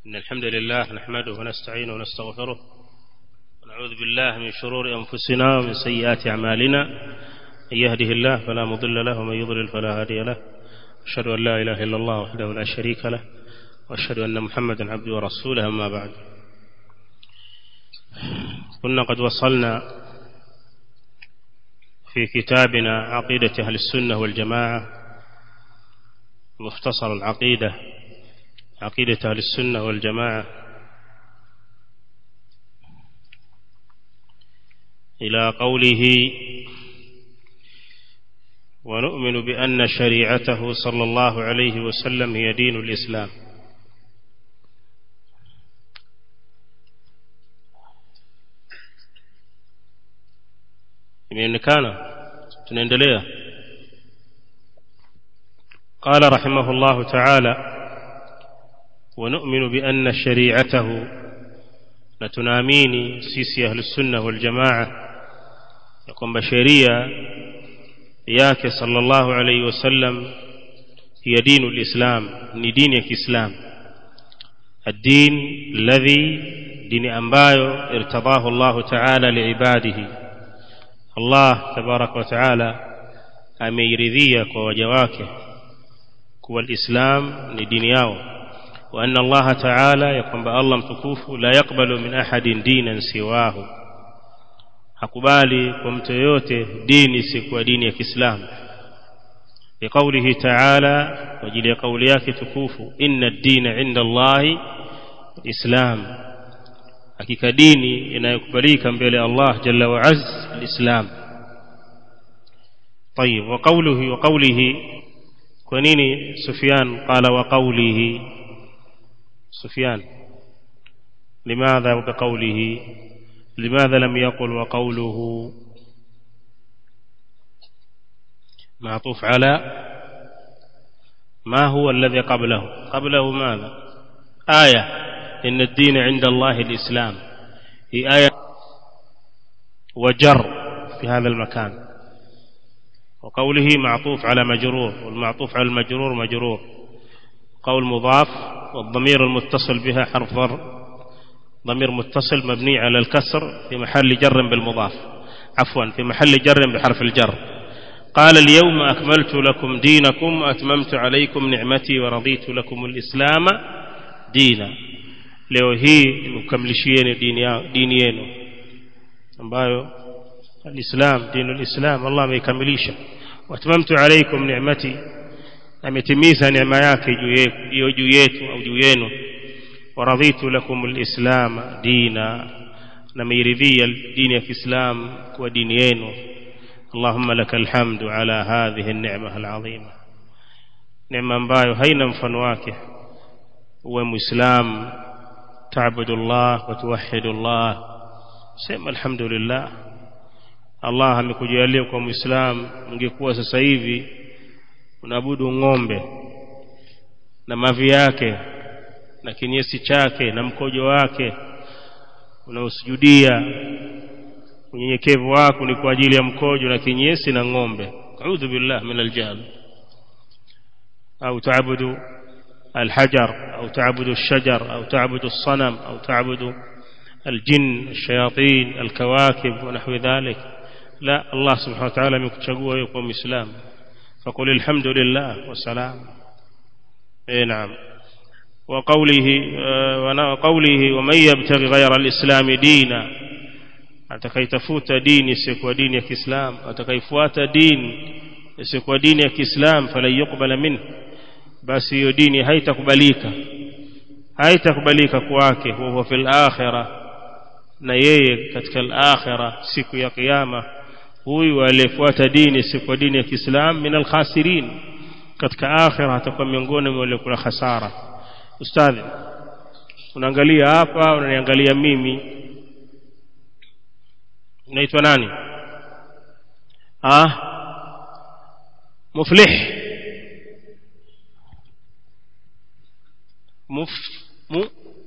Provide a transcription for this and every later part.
إن الحمد لله نحمده ونستعينه ونستغفره ونعوذ بالله من شرور أنفسنا ومن سيئات أعمالنا من يهده الله فلا مضل له ومن يضلل فلا هادي له أشهد أن لا إله إلا الله وحده لا شريك له وأشهد أن محمدا عبده ورسوله أما بعد كنا قد وصلنا في كتابنا عقيدة أهل السنة والجماعة مختصر العقيدة عقيدة أهل السنة والجماعة إلى قوله ونؤمن بأن شريعته صلى الله عليه وسلم هي دين الإسلام imeonekana tunaendelea قال رحمه الله تعالى ونؤمن بأن شريعته لتناميني سيسي أهل السنة والجماعة يقوم بشريعة yake sallallahu alayhi wasallam hiya dinu lislam ni dini ya kiislam الدين الذي dini ambayo irtadahu Allah ta'ala liibadihi Allah tabarak wa ta'ala ameiridhia kwa waja wake kuwa alislam ni dini yao wa anna Allah ta'ala ya kwamba Allah mtukufu la yakbalu min ahadin dinan siwahu hakubali kwa mtu yoyote dini si kwa dini ya Kiislamu biqaulihi ta'ala kwa ajili ya kauli yake tukufu inna ad-dina 'inda Allahi islam hakika dini inayokubalika mbele ya Allah jalla wa azz al-islam طيب وقوله وقوله كنيني سفيان قال وقوله سفيان لماذا بقوله لماذا لم يقل وقوله معطوف على ما هو الذي قبله قبله ماذا آية إن الدين عند الله الإسلام هي آية وجر في هذا المكان وقوله معطوف على مجرور والمعطوف على المجرور مجرور قول مضاف والضمير المتصل بها حرف ضر ضمير متصل مبني على الكسر في محل جر بالمضاف عفوا في محل جر بحرف الجر قال اليوم أكملت لكم دينكم وأتممت عليكم نعمتي ورضيت لكم الإسلام دينا leo hii nimekamilishieni dini yenu ambayo alislam dinu alislam Allah ameikamilisha watamamtu alaykum ni'mati ametimiza neema yake juu yetu au juu yenu ورضيت لكم الإسلام دينا نميرذي الدين في الإسلام ودينيين اللهم لك الحمد على هذه النعمة العظيمة نعمة ambayo haina mfano wake uwe muislam تعبد الله وتوحد الله sema alhamdulillah Allah amekujalia kwa muislam ungekuwa sasa hivi unaabudu ng'ombe na mavi yake na kinyesi chake na mkojo wake unaosujudia unyenyekevu wako ni kwa ajili ya mkojo na kinyesi na ng'ombe a'udhu billah min aljahl au taabudu الحجر أو تعبد الشجر أو تعبد الصنم أو تعبد الجن الشياطين الكواكب ونحو ذلك لا الله سبحانه وتعالى مكتشقوا يقوم إسلام فقل الحمد لله والسلام اي نعم وقوله وقوله ومن يبتغي غير الإسلام دينا atakaitafuta dini isiyokuwa dini ya Kiislamu atakaifuata dini isiyokuwa dini ya Kiislamu falan yuqbala min basi hiyo dini haitakubalika haitakubalika kwake huwa fil akhirah na yeye katika al-akhirah siku ya kiyama huyu aliyefuata dini isiyokuwa dini ya Kiislamu min al-khasirin katika akhirah atakuwa miongoni mwa wale kuna hasara ustadhi unaangalia hapa unaniangalia mimi unaitwa nani ah muflih muf mu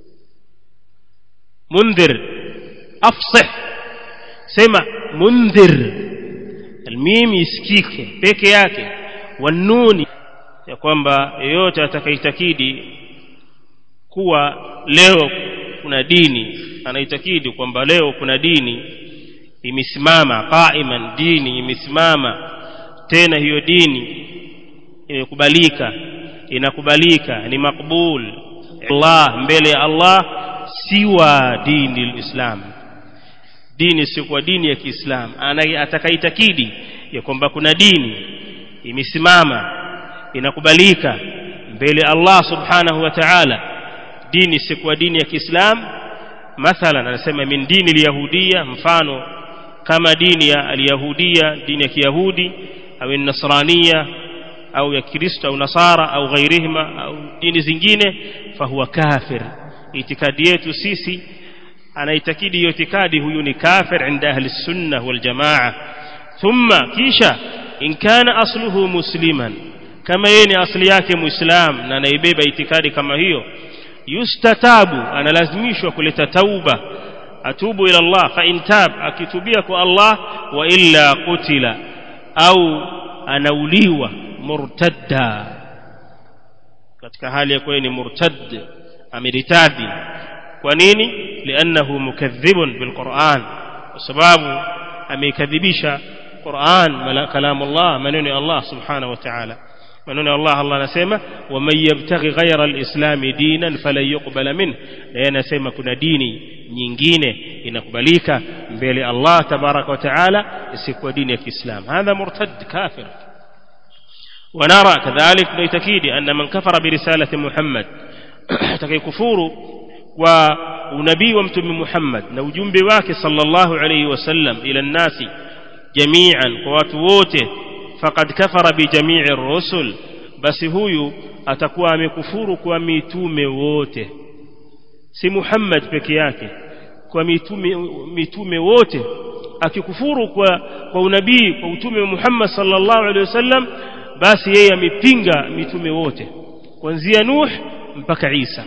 mundhir afsih sema mundhir almim isikike peke yake wanuni ya kwamba yeyote atakaitakidi kuwa leo kuna dini anaitakidi kwamba leo kuna dini imesimama qaiman dini imesimama tena hiyo dini imekubalika inakubalika ni makbul Allah mbele ya Allah siwa dini lislam dini sio dini ya Kiislamu atakaitakidi ya kwamba kuna dini imesimama inakubalika mbele Allah subhanahu wa ta'ala dini sio dini ya Kiislamu mathalan anasema min dini alyahudia mfano kama dini ya alyahudia dini ya kiyahudi au nasrania au ya kristo au nasara au ghairihima au dini zingine fahuwa kafir itikadi yetu sisi anaitakidi hiyo itikadi huyu ni kafir inda ahli sunna wal jamaa thumma kisha in kana asluhu musliman kama yeye ni asli yake muislam na anaibeba itikadi kama hiyo yustatabu analazimishwa kuleta tauba atubu ila Allah fa in tab akitubia kwa Allah wa illa qutila au anauliwa murtadda katika hali ya kuwa ni murtad ameritadi kwa nini liannahu mukadhibun bilquran kwa sababu ameikadhibisha Qur'an kalamullah maneno ya Allah subhanahu wa ta'ala maneno ya Allah Allah anasema waman yabtaghi ghayra alislam dinan falan yuqbala min na yeye anasema kuna dini nyingine inakubalika mbele Allah tabaraka wa taala isikuwa dini ya Kiislamu hadha murtad kafir ونرى كذلك نيتكيد أن من كفر برسالة محمد تكي كفور ونبي ومتم محمد نوجم بواك صلى الله عليه وسلم إلى الناس جميعا قواتووته فقد كفر بجميع الرسل بس هو atakuwa amekufuru kwa mitume wote si Muhammad peke yake kwa mitume mitume wote akikufuru kwa kwa unabii kwa utume wa Muhammad sallallahu alaihi wasallam basi yeye amepinga mitume wote kuanzia Nuh mpaka Isa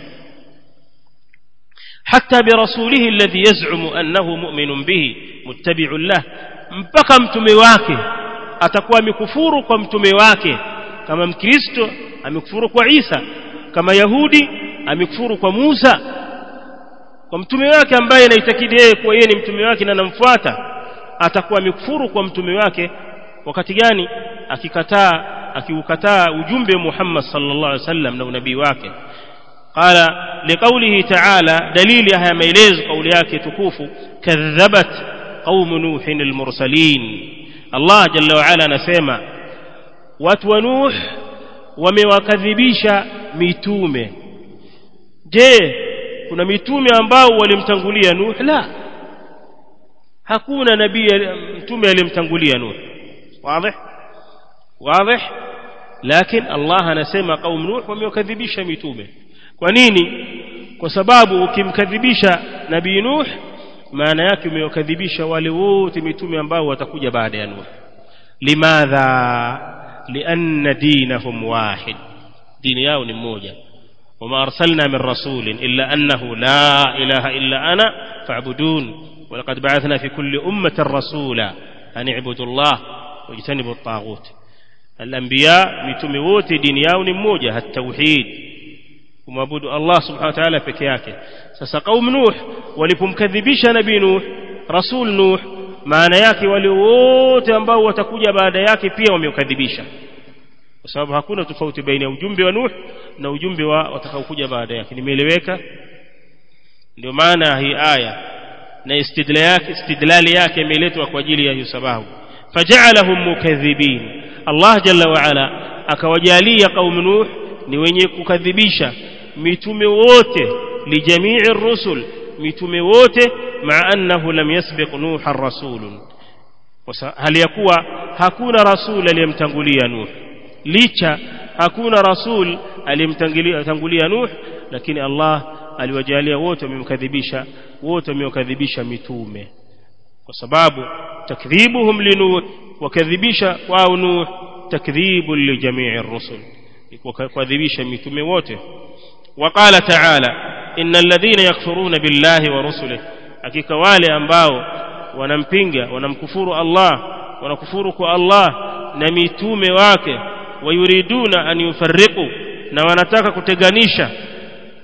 حتى برسوله الذي يزعم أنه مؤمن به متبع له mpaka mtume wake atakuwa amekufuru kwa mtume wake kama mkristo amekufuru kwa Isa kama Yahudi amekufuru kwa Musa kwa mtume wake ambaye anaitakidi yeye kuwa yeye ni mtume wake na anamfuata atakuwa amekufuru kwa mtume wake wakati gani akikataa akiukataa ujumbe wa Muhammad sallallahu alaihi wasallam na unabii wake قال لقوله تعالى دليل هذا ميلز قول yake tukufu كذبت قوم نوح المرسلين الله جل وعلا anasema watu wa Nuh wamewakadhibisha mitume je kuna mitume ambao walimtangulia Nuh la hakuna nabii mtume aliyemtangulia Nuh wazi wazi lakini Allah anasema qaum Nuh wamewakadhibisha mitume kwa nini kwa sababu ukimkadhibisha nabii Nuh maana yake umewakadhibisha wale wote mitume ambao watakuja baada ya Nuh limadha lianna dinahum wahid dini yao ni mmoja وما أرسلنا من رسول إلا أنه لا إله إلا أنا فاعبدون ولقد بعثنا في كل أمة رسولا أن اعبدوا الله واجتنبوا الطاغوت الأنبياء متموت دين yao ni mmoja التوحيد kumwabudu Allah subhanahu wa ta'ala peke yake sasa qaum nuh walipomkadhibisha nabii nuh rasul nuh maana yake wale wote ambao watakuja baada yake pia wamekadhibisha kwa sababu hakuna tofauti baina ya ujumbe wa nuh na ujumbe wa watakaokuja baada yake nimeeleweka ndio maana hii aya na istidlali yake istidlali yake imeletwa kwa ajili ya hiyo sababu faja'alahum mukadhibin Allah jalla wa ala akawajalia qaum nuh ni wenye kukadhibisha mitume wote lijamii rusul mitume wote maa annahu lam yasbiq nuha rasulun hali ya kuwa hakuna rasul aliyemtangulia nuh licha hakuna rasul aliyemtangulia nuh lakini Allah aliwajalia wote wamemkadhibisha wote wamewakadhibisha mitume kwa sababu takdhibuhum linuh wakadhibisha kwao nuh takdhibu lijamii rusul kuadhibisha mitume wote وقال تعالى إن الذين يكفرون بالله ورسله hakika wale ambao wanampinga wanamkufuru Allah wanakufuru kwa Allah na mitume wake wayuriduna an yufarriqu na wanataka kuteganisha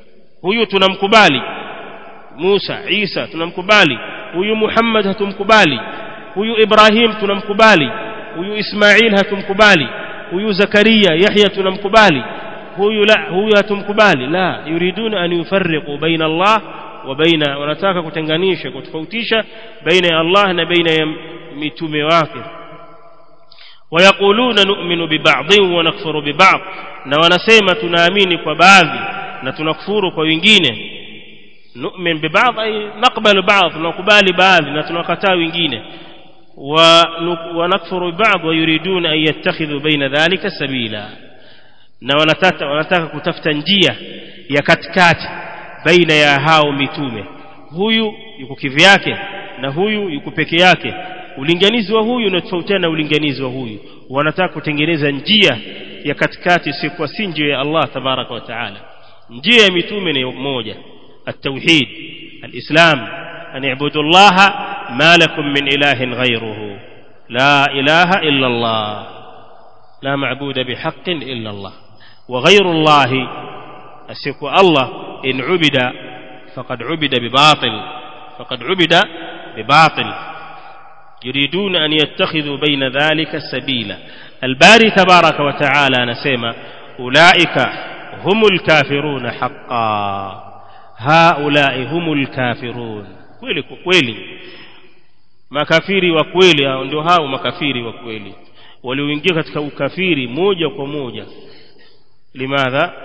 huyu tunamkubali Musa Isa tunamkubali huyu Muhammad hatumkubali huyu Ibrahim tunamkubali huyu Ismail hatumkubali huyu Zakaria Yahya tunamkubali huyu la huyu hatumkubali la yuriduna an yufarriqu baina Allah wa baina wanataka kutenganisha kutofautisha baina ya Allah na baina ya mitume wake ويقولون نؤمن ببعض ونكفر ببعض na wanasema tunaamini kwa baadhi na tunakufuru kwa wengine nu'min bibadh ay naqbalu ba'd tunakubali baadhi na tunakataa wengine wa nakfuru bibadh wa yuriduna an yattakhidhu baina dhalika sabila na wanataka wanataka kutafuta njia ya katikati baina ya hao mitume huyu yuko kivyake na huyu yuko peke yake ulinganizi wa huyu unatofautiana na ulinganizi wa huyu wanataka kutengeneza njia ya katikati si kwa si njia ya Allah tabaraka wa taala njia ya mitume ni moja التوحيد الإسلام أن اعبدوا الله ما لكم من إله غيره لا إله إلا الله لا معبود بحق إلا الله وغير الله أسيك الله إن عبد فقد عبد بباطل فقد عبد بباطل يريدون أن يتخذوا بين ذلك سبيلا الباري تبارك وتعالى نسيما أولئك هم الكافرون حقا هؤلاء هم الكافرون kweli kweli makafiri wa kweli ndio hao makafiri wa kweli walioingia katika ukafiri moja kwa moja limadha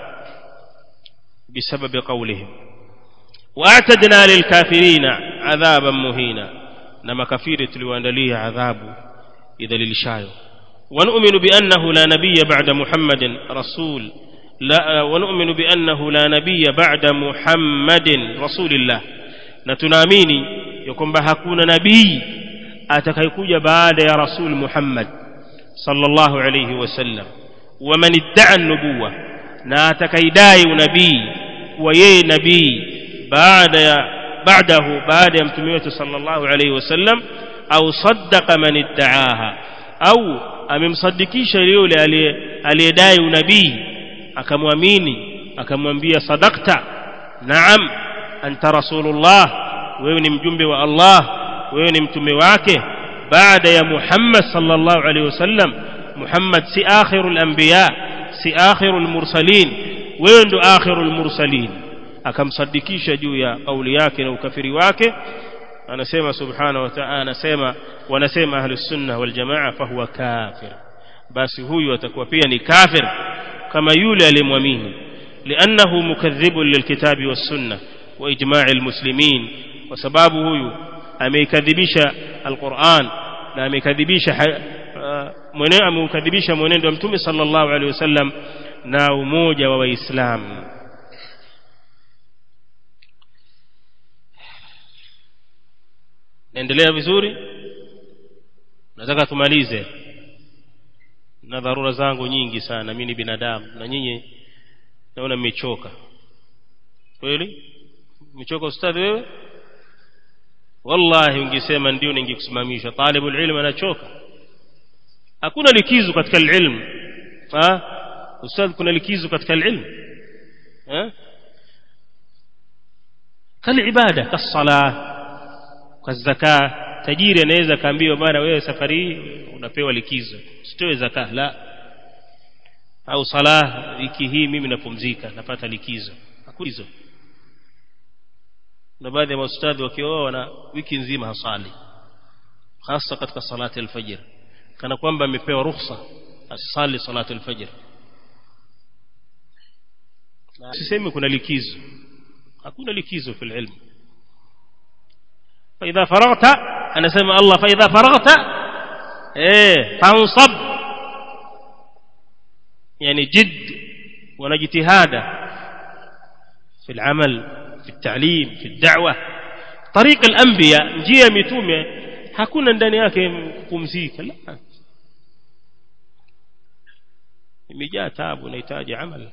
بسبب قولهم واعتدنا للكافرين عذابا مهينا نما كفير تلواندليه عذاب إذا للشايو ونؤمن بأنه لا نبي بعد محمد رسول لا ونؤمن بأنه لا نبي بعد محمد رسول الله نتناميني يكون بهكون نبي atakayekuja baada ya rasul Muhammad sallallahu alayhi wasallam waman idda'a an-nubuwa na atakaidai unabii kuwa yeye nabii baada ya baadahu baada ya mtume wetu sallallahu alayhi wasallam au saddaqa man idda'aha au amemsadikisha yule aliyedai unabii akamwamini akamwambia sadaqta naam anta rasulullah wewe ni mjumbe wa Allah wewe ni mtume wake baada ya Muhammad sallallahu alaihi wasallam Muhammad si akhirul anbiya si akhirul mursalin wewe ndo akhirul mursalin akamsadikisha juu ya kauli yake na ukafiri wake anasema subhanahu wa ta'ala anasema wanasema ahlus sunna wal jamaa fahuwa kafir basi huyu atakuwa pia ni kafir kama yule aliyemwamini لأنه مكذب للكتاب والسنة وإجماع المسلمين وسباب هو ameikadhibisha alquran na ameikadhibisha mwenendo ameukadhibisha mwenendo wa mtume sallallahu alaihi wasallam na umoja wa waislamu naendelea vizuri nataka tumalize na dharura zangu nyingi sana mimi ni binadamu na nyinyi naona mmechoka kweli mmechoka ustadhi wewe wallahi ungesema ndio ningekusimamisha talibul ilm anachoka hakuna likizo katika ilmu ha ustadh kuna likizo katika ilmu ha kalibada kasala kazaka tajiri anaweza kaambiwa bwana wewe safari hii unapewa likizo usitoe zaka la au sala wiki hii mimi napumzika napata likizo hakuna hizo na baadhi ya maustadhi wakioa na wiki nzima hasali hasa katika salati alfajr kana kwamba amepewa ruhusa asali salati alfajr sisemi kuna likizo hakuna likizo fil ilm فإذا فرغت أنا سمع الله فإذا فرغت إيه فانصب يعني جد ونجتهاد في العمل في التعليم في الدعوة طريق الأنبياء njia mitume hakuna ndani yake kupumzika la imejaa taabu inahitaji amal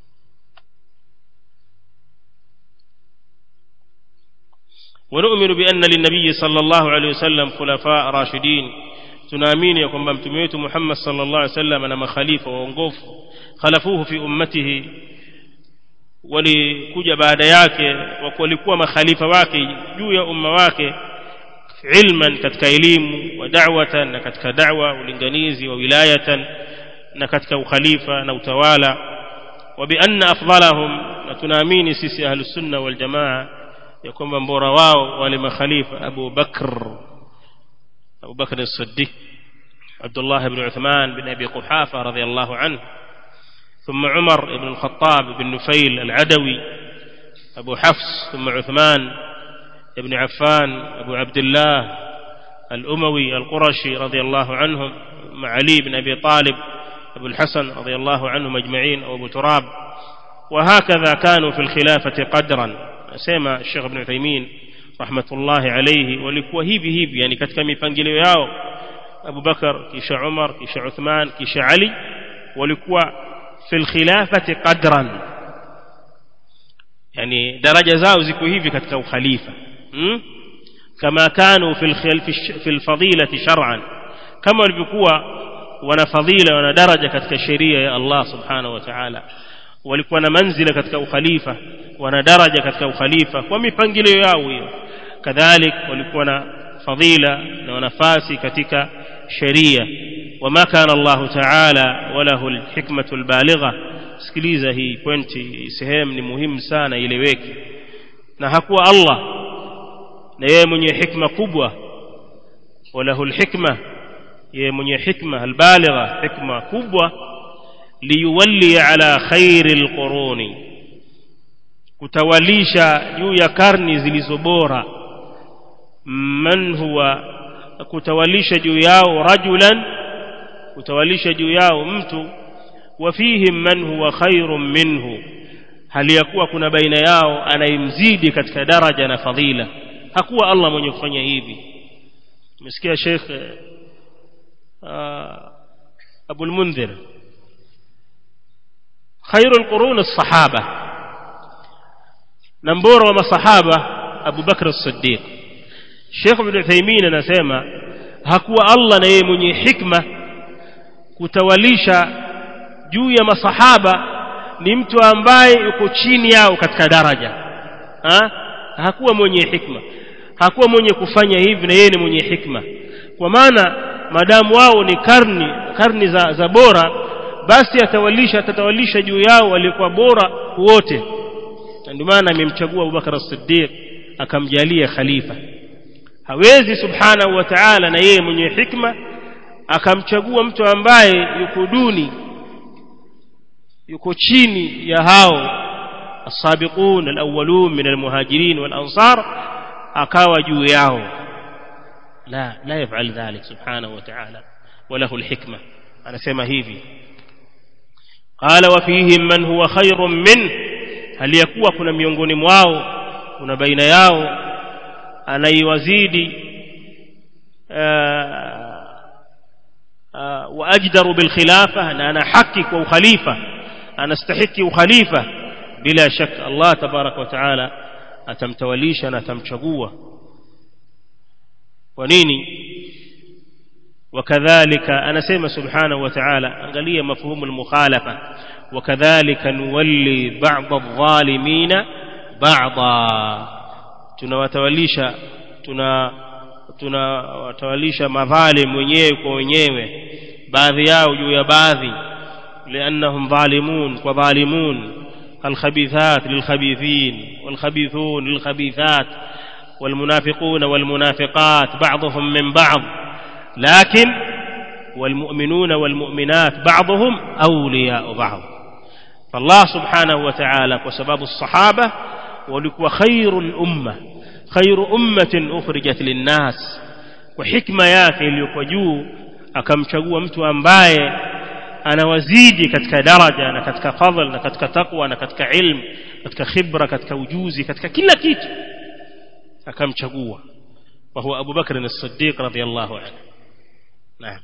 ونؤمن بأن للنبي صلى الله عليه وسلم خلفاء راشدين tunaamini ya kwamba mtume wetu Muhammad sallallahu alaihi wasallam ana makhalifa waongofu khalafuhu fi ummatihi walikuja baada yake walikuwa makhalifa wake juu ya umma wake ilman katika elimu wa da'watan na katika da'wa ulinganizi wa wilayatan na katika ukhalifa na utawala wa bi anna afdalahum na tunaamini sisi ahlus sunna wal jamaa ya kwamba mbora wao wale makhalifa Abu Bakr Abu Bakr as-Siddiq Abdullah ibn Uthman bin Abi Quhafa radiyallahu anhu ثم عمر بن الخطاب بن نفيل العدوي أبو حفص ثم عثمان بن عفان أبو عبد الله الأموي القرشي رضي الله عنهم مع علي بن أبي طالب أبو الحسن رضي الله عنهم أجمعين أو أبو تراب وهكذا كانوا في الخلافة قدرا سيما الشيخ ابن عثيمين رحمة الله عليه ولكوا هيبي هيبي يعني katika mipangilio yao Abu Bakar kisha Umar kisha Uthman kisha Ali walikuwa في الخلافة قدرا يعني درجة zao ziko hivi katika ukhalifa كما كانوا في في الفضيلة شرعا كما walivyokuwa wana fadhila wana daraja katika sheria ya Allah subhanahu wa ta'ala walikuwa na manzila katika ukhalifa wana daraja katika ukhalifa kwa mipangilio yao hiyo kadhalik walikuwa na fadhila na nafasi katika sheria وما كان الله تعالى وله الحكمة البالغة sikiliza hii pointi sehemu ni muhimu sana ileweke na hakuwa Allah na yeye mwenye hikma kubwa walahu alhikma yeye mwenye hikma albaligha hikma kubwa liyuwalli ala khairi alquruni kutawalisha juu ya karni zilizobora man huwa kutawalisha juu yao rajulan kutawalisha juu yao mtu wafihim man huwa khairun minhu hali ya kuwa kuna baina yao anayemzidi katika daraja na fadhila hakuwa Allah mwenye kufanya hivi umesikia Sheikh Abu al-Mundhir khairul qurun as-sahaba na mbora wa masahaba Abu Bakr as-Siddiq Sheikh Ibn Uthaymeen anasema hakuwa Allah na yeye mwenye hikma kutawalisha juu ya masahaba ni mtu ambaye yuko chini yao katika daraja ha? hakuwa mwenye hikma hakuwa mwenye kufanya hivi na yeye ni mwenye hikma kwa maana madamu wao ni karni karni za, za bora basi atawalisha atatawalisha juu yao walikuwa bora wote ndio maana amemchagua Abubakar as-Siddiq akamjalia khalifa hawezi subhanahu wa ta'ala na yeye mwenye hikma akamchagua mtu ambaye yuko duni yuko chini ya hao السابقون الأولون من المهاجرين والأنصار أكاوى جوياه لا لا يفعل ذلك سبحانه وتعالى وله الحكمة أنا سيما هيفي قال وفيهم من هو خير منه هل يكوى كنا miongoni mwao kuna baina yao anaiwazidi واجدر بالخلافه ان انا حقك وخليفه انا استحق وخليفه بلا شك الله تبارك وتعالى atamtawalisha na atamchagua kwa nini wakadhalika anasema subhanahu wa ta'ala angalia mafhumu al-mukhalafa wakadhalika nuwalli ba'd adh-dhalimina ba'dha tunawatawalisha tuna tunawatawalisha madhalim wenyewe kwa wenyewe baadhi yao juu ya baadhi لانهم ظالمون وظالمون الخبيثات للخبيثين والخبيثون للخبيثات والمنافقون والمنافقات بعضهم من بعض لكن والمؤمنون والمؤمنات بعضهم أولياء بعض فالله سبحانه وتعالى وسباب الصحابة ولكوا خير الأمة خير أمة أخرجت للناس وحكمة yake iliyokuwa juu akamchagua mtu ambaye anawazidi katika daraja na katika fadhil na katika taqwa na katika ilmu katika khibra katika ujuzi katika kila kitu akamchagua wa huwa Abu Bakr as-Siddiq radiyallahu anhu naam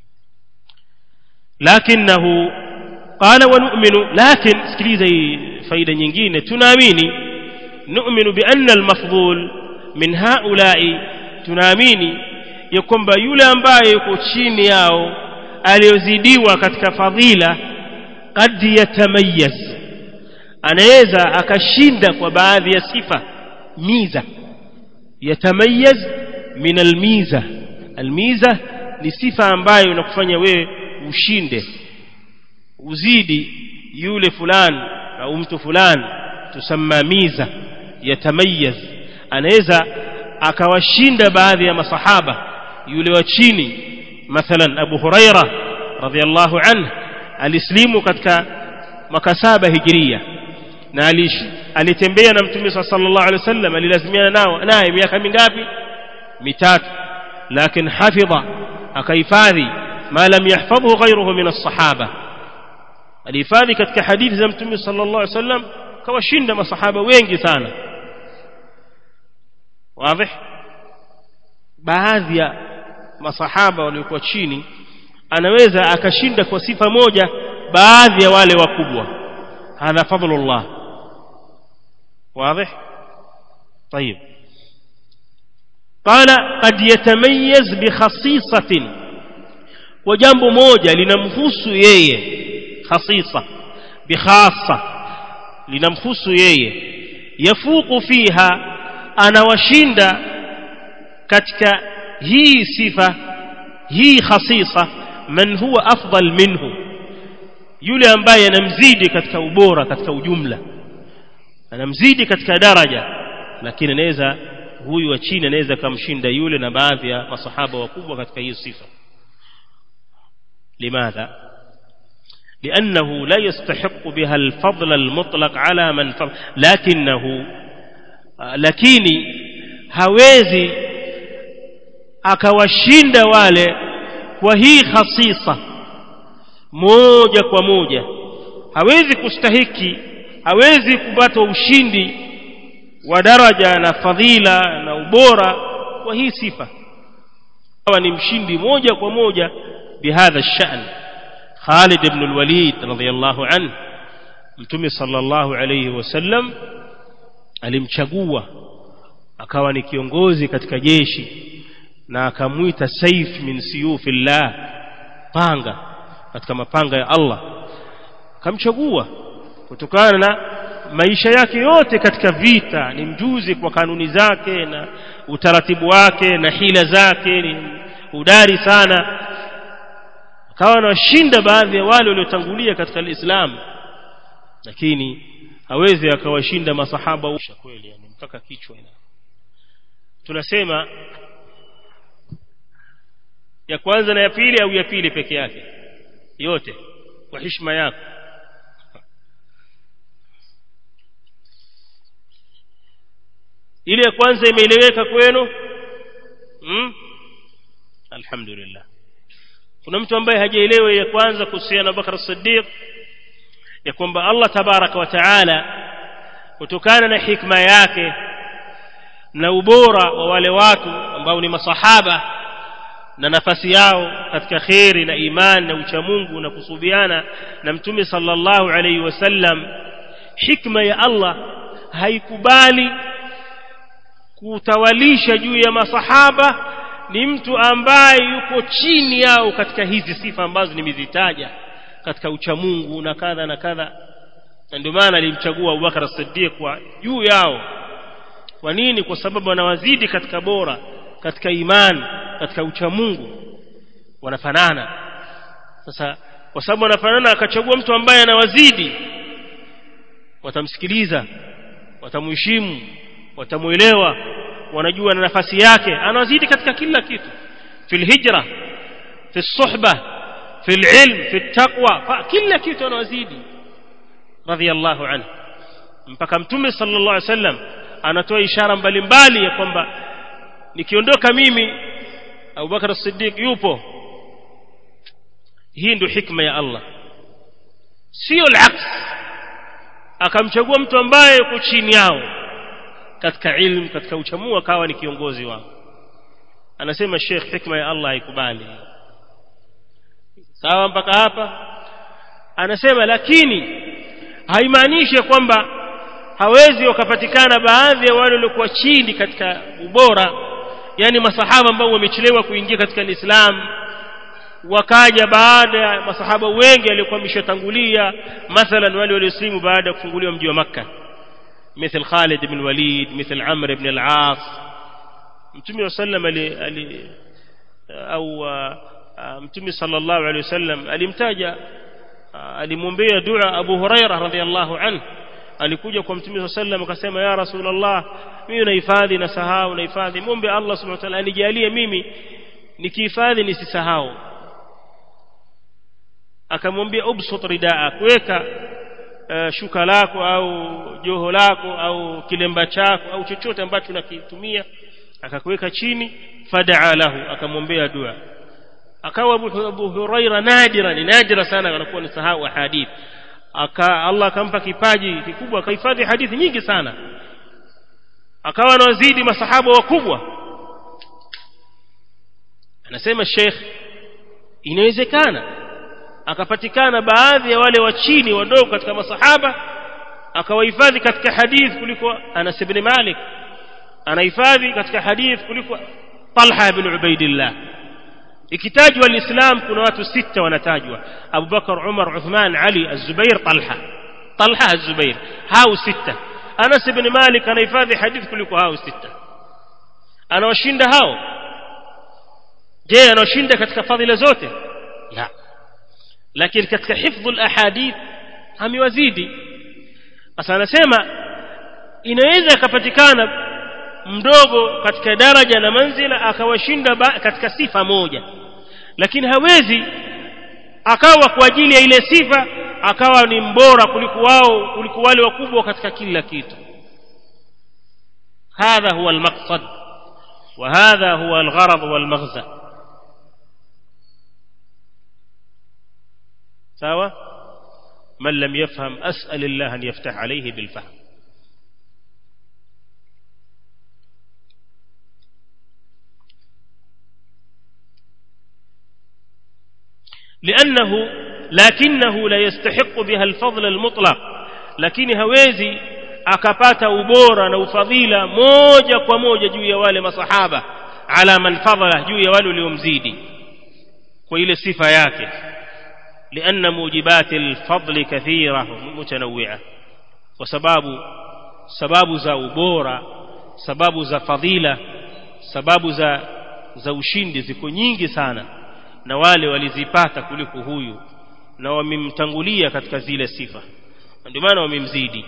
lakinahu qala wa nu'minu lakin sikiliza hii faida nyingine tunaamini nu'minu bi anna al-mafdhul min haula'i tunaamini ya kwamba yule ambaye yuko chini yao aliyozidiwa katika fadhila qad yatamayaz anaweza akashinda kwa baadhi ya sifa miza yatamayaz min almiza almiza ni sifa ambayo inakufanya wewe ushinde uzidi yule fulani au mtu fulani tusamma miza yatamayaz anaweza akawashinda baadhi ya masahaba yule wa chini mathalan Abu Huraira radhiallahu anhu alislimu katika mwaka saba hijiria na alitembea na mtume sallallahu alaihi wasallam alilazimiana nao naye miaka mingapi mitatu lakini hafidha akahifadhi ma lam yahfadhu ghayruhu min as-sahaba alihifadhi katika hadithi za mtume sallallahu alaihi wasallam kawashinda masahaba wengi sana wazi baadhi ya masahaba waliokuwa chini anaweza akashinda kwa sifa moja baadhi ya wale wakubwa hadha fadlullah واضح طيب قال قد يتميز بخصيصة وجنب موجة لنمخص ييه خصيصة بخاصة لنمخص ييه يفوق فيها أنا وشند كتك هي صفة هي خصيصة من هو أفضل منه يولي أنبايا نمزيد كتك أبورة كتك جملة anamzidi katika daraja lakini anaweza huyu wa chini anaweza kumshinda yule na baadhi ya masahaba wakubwa katika hiyo sifa limadha لأنه لا يستحق بها الفضل المطلق على من فضل لكنه lakini hawezi akawashinda wale kwa hii khasisa moja kwa moja hawezi kustahiki hawezi kupata ushindi wa daraja na fadhila na ubora kwa hii sifa hawa ni mshindi moja kwa moja bihadha shan Khalid ibn al-Walid radhiyallahu anhu mtume sallallahu alayhi wasallam alimchagua akawa ni kiongozi katika jeshi na akamwita saif min siyufillah panga katika mapanga ya Allah akamchagua kutokana na maisha yake yote katika vita ni mjuzi kwa kanuni zake na utaratibu wake na hila zake ni udari sana akawa anawashinda baadhi ya wale waliotangulia katika Uislamu lakini hawezi akawashinda masahaba kweli yani mpaka kichwa ina tunasema ya kwanza na ya pili au ya pili peke yake yote kwa heshima yako ile ya kwanza imeeleweka kwenu hmm? alhamdulillah kuna mtu ambaye hajaelewa ya kwanza kuhusiana na Bakar Siddiq ya kwamba Allah tabaraka wa taala kutokana na hikma yake na ubora wa wale watu ambao ni masahaba na nafasi yao katika kheri na imani na uchamungu na kusubiana na mtume sallallahu alaihi wasallam hikma ya Allah haikubali kutawalisha juu ya masahaba ni mtu ambaye yuko chini yao katika hizi sifa ambazo nimezitaja katika uchamungu na kadha na kadha na ndio maana alimchagua Abubakar as-Siddiq kwa juu yao kwa nini kwa sababu wanawazidi katika bora katika imani katika uchamungu wanafanana sasa kwa sababu wanafanana akachagua mtu ambaye anawazidi watamsikiliza watamheshimu watamuelewa wanajua na nafasi yake anazidi katika kila kitu fil hijra fi suhba fil ilm fi taqwa kila kitu anazidi radhiyallahu anhu mpaka mtume sallallahu alaihi wasallam anatoa ishara mbalimbali ya kwamba nikiondoka mimi Abu Bakar as-Siddiq yupo hii ndio hikma ya Allah sio al-aks akamchagua mtu ambaye yuko chini yao katika ilmu katika uchamungu akawa ni kiongozi wao anasema Sheikh hikma ya Allah haikubali sawa mpaka hapa anasema lakini haimaanishi kwamba hawezi wakapatikana baadhi ya wale waliokuwa chini katika ubora yani masahaba ambao wamechelewa kuingia katika Uislamu wakaja baada ya masahaba wengi waliokuwa wameshatangulia mathalan wale walioslimu baada ya kufunguliwa mji wa makka مثل خالد بن الوليد مثل عمرو بن العاص mtume wa sallam ali, ali au mtume sallallahu alaihi wasallam alimtaja alimwombea dua Abu Huraira radhiallahu anhu alikuja kwa mtume wa sallam akasema ya rasulullah mimi nahifadhi na sahau nahifadhi muombe Allah subhanahu wa ta'ala anijalie mimi nikihifadhi nisisahau akamwambia ubsut ridaa kuweka uh, shuka lako au joho lako au kilemba chako au chochote ambacho unakitumia akakuweka chini fadaa lahu akamwombea dua akawa Abu, Abu Huraira nadira ni nadira sana anakuwa ni sahau hadith aka Allah akampa kipaji kikubwa akahifadhi hadithi nyingi sana akawa anawazidi masahaba wakubwa anasema Sheikh inawezekana akapatikana baadhi ya wale wa chini wadogo katika masahaba akawahifadhi katika hadith kuliko Anas ibn Malik anahifadhi katika hadith kuliko Talha ibn Ubaidillah ikitajwa alislam kuna watu sita wanatajwa Abu Bakar Umar Uthman Ali Az-Zubair Talha Talha Az-Zubair hao sita Anas ibn Malik anahifadhi hadith kuliko hao sita anawashinda hao je anawashinda katika fadhila zote la lakini katika hifdhu al-ahadith amewazidi sasa anasema inaweza ikapatikana mdogo katika daraja na manzila akawashinda katika sifa moja lakini hawezi akawa kwa ajili ya ile sifa akawa ni mbora kuliko wao kuliko wale wakubwa katika kila kitu هذا هو المقصد وهذا هو الغرض والمغزى سواء من لم يفهم أسأل الله أن يفتح عليه بالفهم لأنه لكنه لا يستحق بها الفضل المطلق lakini hawezi akapata ubora na ufadhila moja kwa moja juu ya wale masahaba ala man fadhala juu ya wale waliomzidi kwa ile sifa yake لأن موجبات الفضل كثيرة متنوعة وسباب سباب za ubora sababu za fadhila sababu za za ushindi ziko nyingi sana na wale walizipata kuliko huyu na wamemtangulia katika zile sifa ndio maana wamemzidi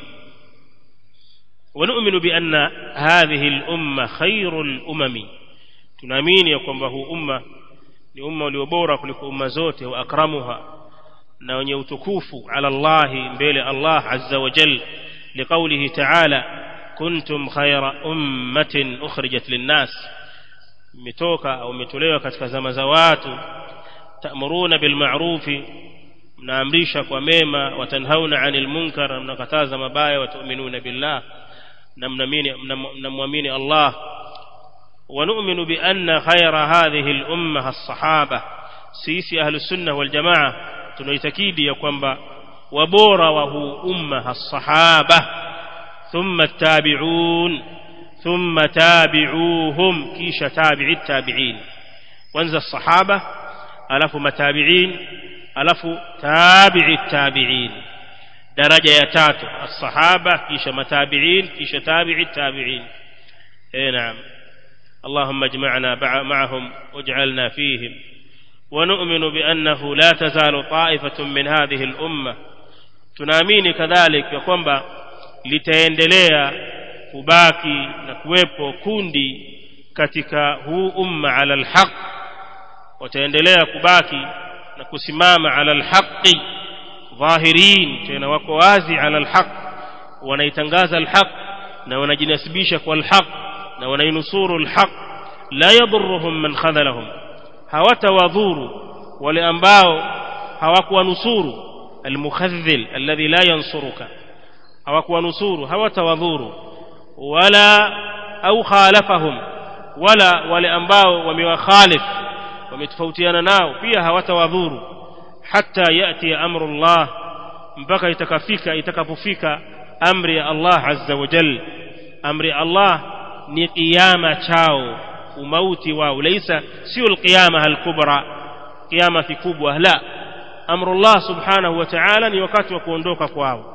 ونؤمن بأن هذه الأمة خير الأمم tunaamini ya kwamba huu umma ni umma ulio bora kuliko umma zote wa akramuha na wenye utukufu ala Allah mbele Allah azza wa jal liqaulihi ta'ala kuntum khayra ummatin ukhrijat linnas mmetoka au mmetolewa katika zama za watu ta'muruna bil ma'rufi mnaamrisha kwa mema watanhauna 'anil munkar mnakataza mabaya watu'minuna billah na mnamwamini Allah ونؤمن بأن خير هذه الأمة الصحابة سيسي أهل السنة والجماعة tunaitakidi ya kwamba wabora wa huu umma as-sahaba thumma at-tabi'un thumma tabi'uhum kisha tabi'i tabi'in kwanza as-sahaba alafu matabi'in alafu tabi'i tabi'in daraja ya tatu as-sahaba kisha matabi'in kisha tabi'i tabi'in eh naam اللهم اجمعنا معهم واجعلنا فيهم ونؤمن بأنه لا تزال طائفة من هذه الأمة tunaamini kadhalik ya kwamba litaendelea kubaki na kuwepo kundi katika huu umma ala alhaq wataendelea kubaki na kusimama ala alhaqi dhahirin tena wako wazi ala alhaq wanaitangaza alhaq na wanajinasibisha kwa alhaq na wanainusuru alhaq la yadhurruhum man khadhalahum hawatawadhuru wale ambao hawakuwanusuru almukhadhil alladhi la yansuruka hawakuwanusuru hawatawadhuru wala au khalafahum wala wale ambao wamewakhalif wametofautiana nao pia hawatawadhuru hatta yati amrullah mpaka itakafika itakapofika amri ya Allah azza wa jalla amri ya Allah ni qiyama chao umauti wao laisa sio alqiyama alkubra kiama kikubwa la amrullah subhanahu wa ta'ala ni wakati wa kuondoka kwao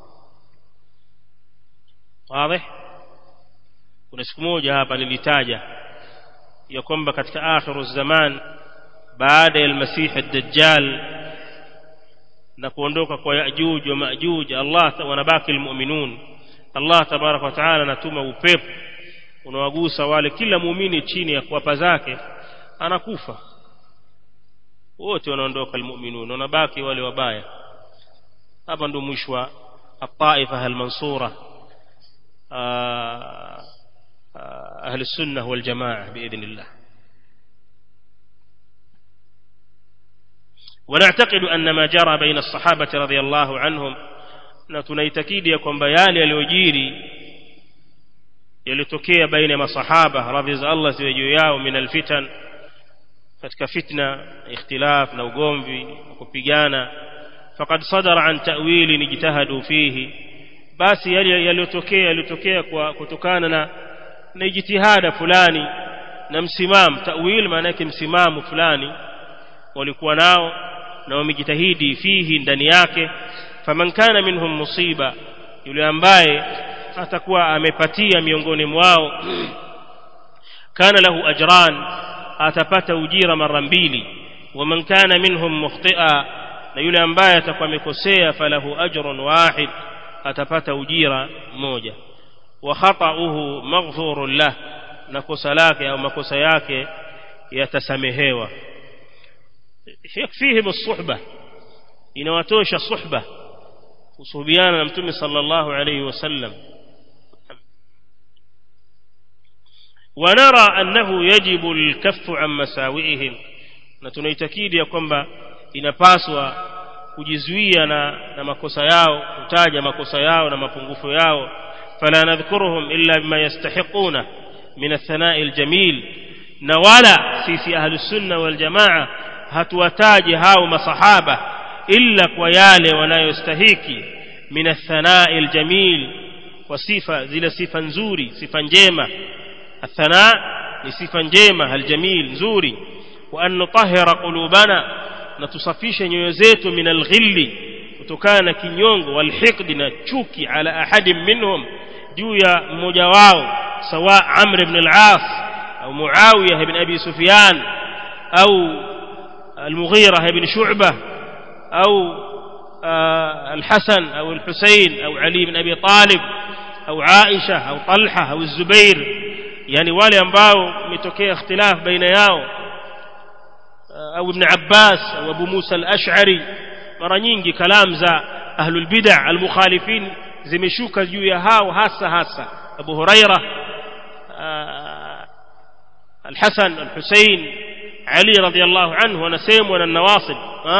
wazi kuna siku moja hapa nilitaja ya kwamba katika akhiru zaman baada ya almasih ad-dajjal na kuondoka kwa yajuj wa majuj Allah wanabaki almu'minun Allah tabarak wa taala anatuma upepo unawagusa wale kila muumini chini ya kuwapa zake anakufa wote wanaondoka almu'minun wanabaki wale wabaya hapa ndo mwisho wa الطائفة المنصورة أهل السنة والجماعة بإذن الله ونعتقد أن ما جرى بين الصحابة رضي الله عنهم نتنيتكيد يكون بيالي الوجيري yalitokea baina ya masahaba radhi za Allah ziwe juu yao min alfitan katika fitna ikhtilaf na ugomvi kupigana faqad sadara an ta'wili nijtahadu fihi basi yale yaliyotokea yalitokea kwa kutokana na na jitihada fulani na msimamo ta'wil maana yake msimamo fulani walikuwa nao na wamejitahidi fihi ndani yake faman kana minhum musiba yule ambaye atakuwa amepatia miongoni mwao kana lahu ajran atapata ujira mara mbili waman kana minhum mukhtia na yule ambaye atakuwa amekosea falahu ajrun wahid atapata ujira mmoja wa khata'uhu maghfurun lah na kosa lake au makosa yake yatasamehewa yakfihim as-suhba inawatosha suhba kusuhubiana na mtume sallallahu alayhi wasallam ونرى أنه يجب الكف عن مساوئهم na tunaitakidi ya kwamba inapaswa kujizuia na, na makosa yao kutaja makosa yao na mapungufu yao fala nadhkuruhum illa bima yastahiquna min athanai aljamil na wala sisi ahlus sunna wal jamaa hatuwataje hao masahaba illa kwa yale wanayostahiki min athanai aljamil kwa sifa zile sifa nzuri sifa njema الثناء لصفة njema الجميل nzuri وأن نطهر قلوبنا نتصفيش نيوزيت من الغل kutokana kinyongo walhiqd na chuki ala ahadin minhum juu ya mmoja wao sawa Amr ibn al-As au Muawiya ibn Abi Sufyan au al-Mughira ibn Shu'bah au al-Hasan au al-Husayn au Ali ibn Abi Talib au Aisha au Talha au Zubair yani wale ambao umetokea ikhtilaf baina yao au ibn Abbas au Abu Musa al-Ash'ari mara nyingi kalam za ahlul bid'ah al-mukhalifin zimeshuka juu ya hao hasa hasa Abu Huraira al-Hasan al-Husayn Ali radiyallahu anhu wanasemwa na nawasib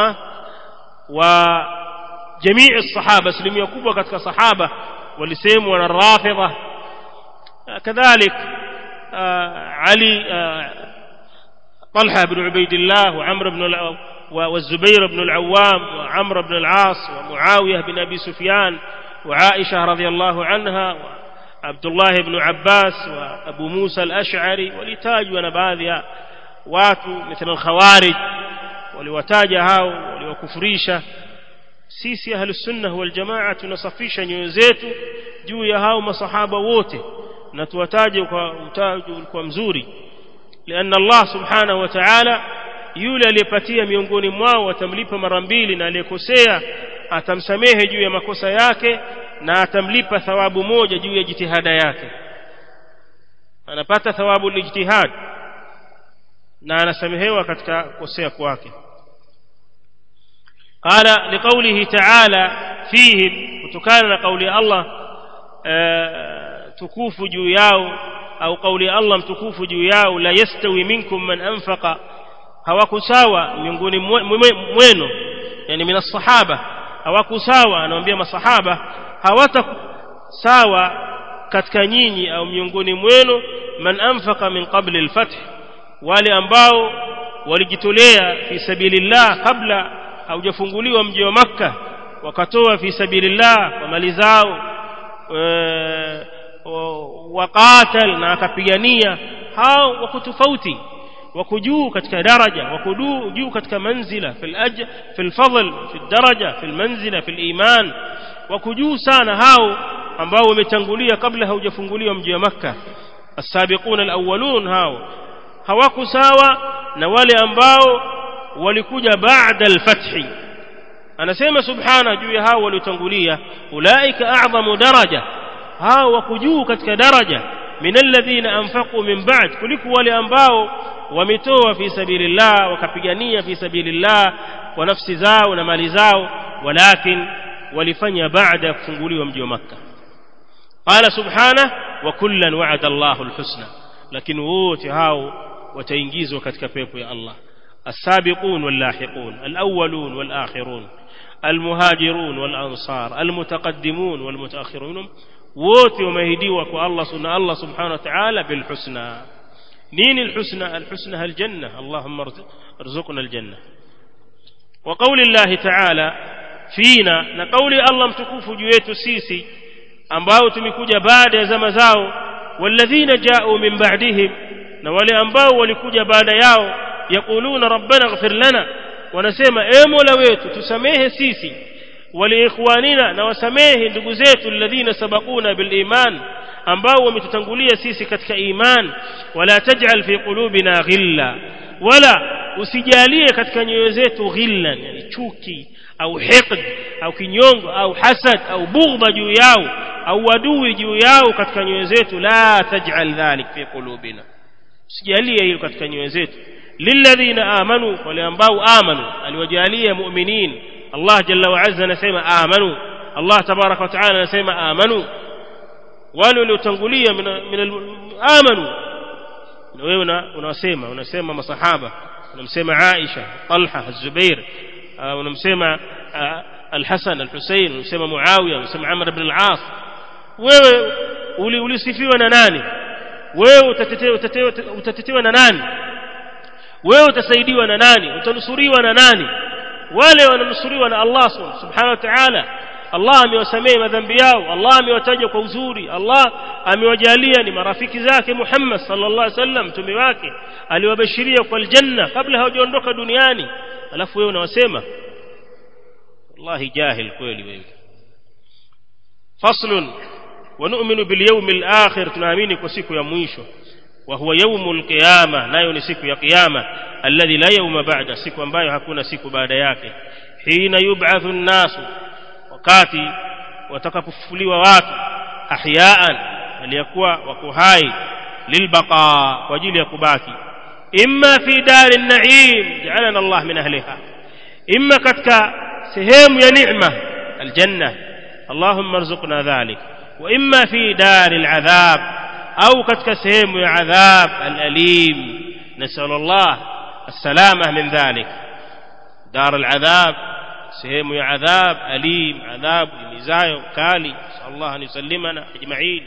wa jamii الصحابه asilimia kubwa katika sahaba walisemwa na rafidha كذلك علي طلحة بن عبيد الله وعمر بن والزبير بن العوام وعمر بن العاص ومعاوية بن أبي سفيان وعائشة رضي الله عنها وعبد الله بن عباس وأبو موسى الأشعري ولتاج ونباذها watu مثل الخوارج waliwataja hao waliwakufrisha sisi ahlusunna waljamaa tunasafisha nyoyo zetu juu ya hao masahaba wote na tuwataje kwa utaji ulikuwa mzuri لأن الله سبحانه وتعالى yule aliyepatia miongoni mwao atamlipa mara mbili na aliyekosea atamsamehe juu ya makosa yake na atamlipa thawabu moja juu ya jitihada yake anapata thawabu ni jitihad na anasamehewa katika kosea kwake قال لقوله تعالى فيهم kutokana na kauli ya Allah tukufu juu yao au kauli ya Allah mtukufu juu yao la yastawi minkum man anfaqa hawakusawa miongoni mwenu yani min sahaba hawakusawa anawaambia masahaba hawata sawa katika nyinyi au miongoni mwenu man anfaqa min qabli al-fath wale ambao walijitolea fi sabilillah kabla haujafunguliwa mji wa makka wakatoa fi sabilillah kwa mali zao waqatal na akapigania hao wako tofauti wako juu katika daraja wako juu katika manzila fil ajr fil fadl fil daraja fil manzila fil iman wako juu sana hao ambao wametangulia kabla haujafunguliwa mji wa Makka as-sabiquna al-awwalun hao hawako sawa na wale ambao walikuja baada al-fathi anasema subhana juu ya hao waliotangulia ulaika a'zamu daraja hao wako juu katika daraja min alladhina anfaqu min ba'd kuliko wale ambao wametoa fi sabilillah wakapigania fi sabilillah kwa nafsi zao na mali zao walakin walifanya baada ya kufunguliwa mji wa makkah qala subhana wa kullan wa'ada Allahu alhusna lakini wote hao wataingizwa katika pepo ya Allah السابقون واللاحقون الأولون والآخرون المهاجرون والأنصار المتقدمون والمتأخرون wote wameahidiwa kwa Allah sunna Allah subhanahu wa ta'ala bil husna nini al husna al husna al janna Allahumma arzuqna al janna wa qawli Allah ta'ala fina na qawli Allah mtukufu juu yetu sisi ambao tumekuja baada ya zama zao walladhina ja'u min ba'dihim na wale ambao walikuja baada yao yaquluna rabbana ighfir lana wanasema e mola wetu tusamehe sisi waliikhwanina na wasamehe ndugu zetu alladhina sabaquna bil iman ambao wametutangulia sisi katika iman wala taj'al fi qulubina ghilla wala usijalie katika nyoyo zetu ghillan yani chuki au hiqd au kinyongo au hasad au bughdha juu yao au wadui juu yao katika nyoyo zetu la taj'al dhalik fi qulubina usijalie hilo katika nyoyo zetu lilladhina amanu wale ambao amanu aliwajalia mu'minin Allah jalla wa azza anasema amanu Allah tabaraka wa taala anasema amanu wale waliotangulia min amanu na wewe unasema unasema masahaba unamsema Aisha Talha Az-Zubair unamsema Al-Hasan Al-Husayn unamsema Muawiya unamsema Amr ibn al-As wewe ulisifiwa na nani wewe utatetewa utatetewa na nani wewe utasaidiwa na nani utanusuriwa na nani wale wananusuriwa na Allah subhanahu wa ta'ala Allah amewasamehe madhambi yao Allah amewataja kwa uzuri Allah amewajalia ni marafiki zake Muhammad sallallahu alaihi wasallam mtume wake aliwabashiria kwa aljanna kabla hawajaondoka duniani alafu wewe unawasema wallahi jahil kweli wewe faslun ونؤمن باليوم الآخر tunaamini kwa siku ya mwisho وهو يوم القيامة nayo ni siku ya kiyama alladhi la yawma ba'da siku ambayo hakuna siku baada yake hina yub'athu an-nasu wakati watakapofufuliwa watu ahyaan aliyakuwa wako hai lilbaqa kwa ajili ya kubaki imma fi dari an-na'im ja'alana Allah min ahliha imma katika sehemu ya neema aljanna اللهم ارزقنا ذلك واما في دار العذاب au katika sehemu ya adhab al-alim nasal Allah السلامه من ذلك دار العذاب sehemu ya adhab alim adhab imizayo kali Allah an yusallimana ajma'in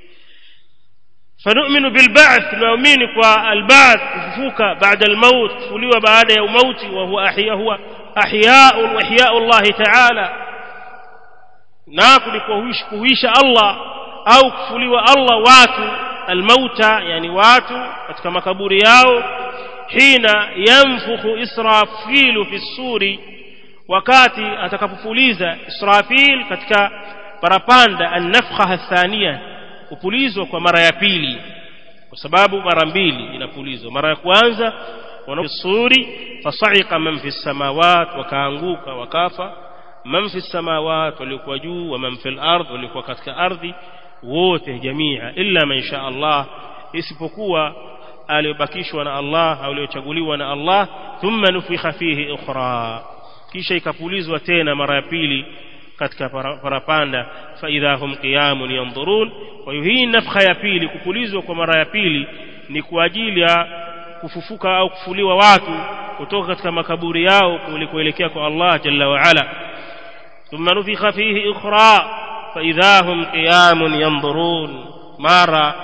فنؤمن بالبعث نؤمن بالبعث kufufuka بعد الموت kufuliwa baada ya umauti وهو احياء هو احياء واحياء الله تعالى na kulikuhuisha kuhuisha Allah au kufuliwa Allah watu almauta yani watu katika makaburi yao hina yanfukhu israfilu fi suri wakati atakapopuliza israfil katika parapanda an-nafkha athania kupulizwa kwa mara ya pili kwa sababu mara mbili inapulizwa mara ya kwanza wanasuri fasaika man fi samawat wakaanguka wakafa man fi samawat walikuwa juu wa man fil ardh walikuwa katika ardhi wote jamia illa man sha Allah isipokuwa aliyobakishwa na Allah au aliyochaguliwa na Allah thumma nufikha fihi ukhra kisha ikapulizwa tena mara ya pili katika parapanda fa idha hum qiyamun yanzurun kwa hiyo hii nafkha ya pili kupulizwa kwa mara ya pili ni kwa ajili ya kufufuka au kufuliwa watu kutoka katika makaburi yao kulikoelekea kwa Allah jalla wa ala ثم نفخ فيه أخرى فإذا هم قيام ينظرون مارا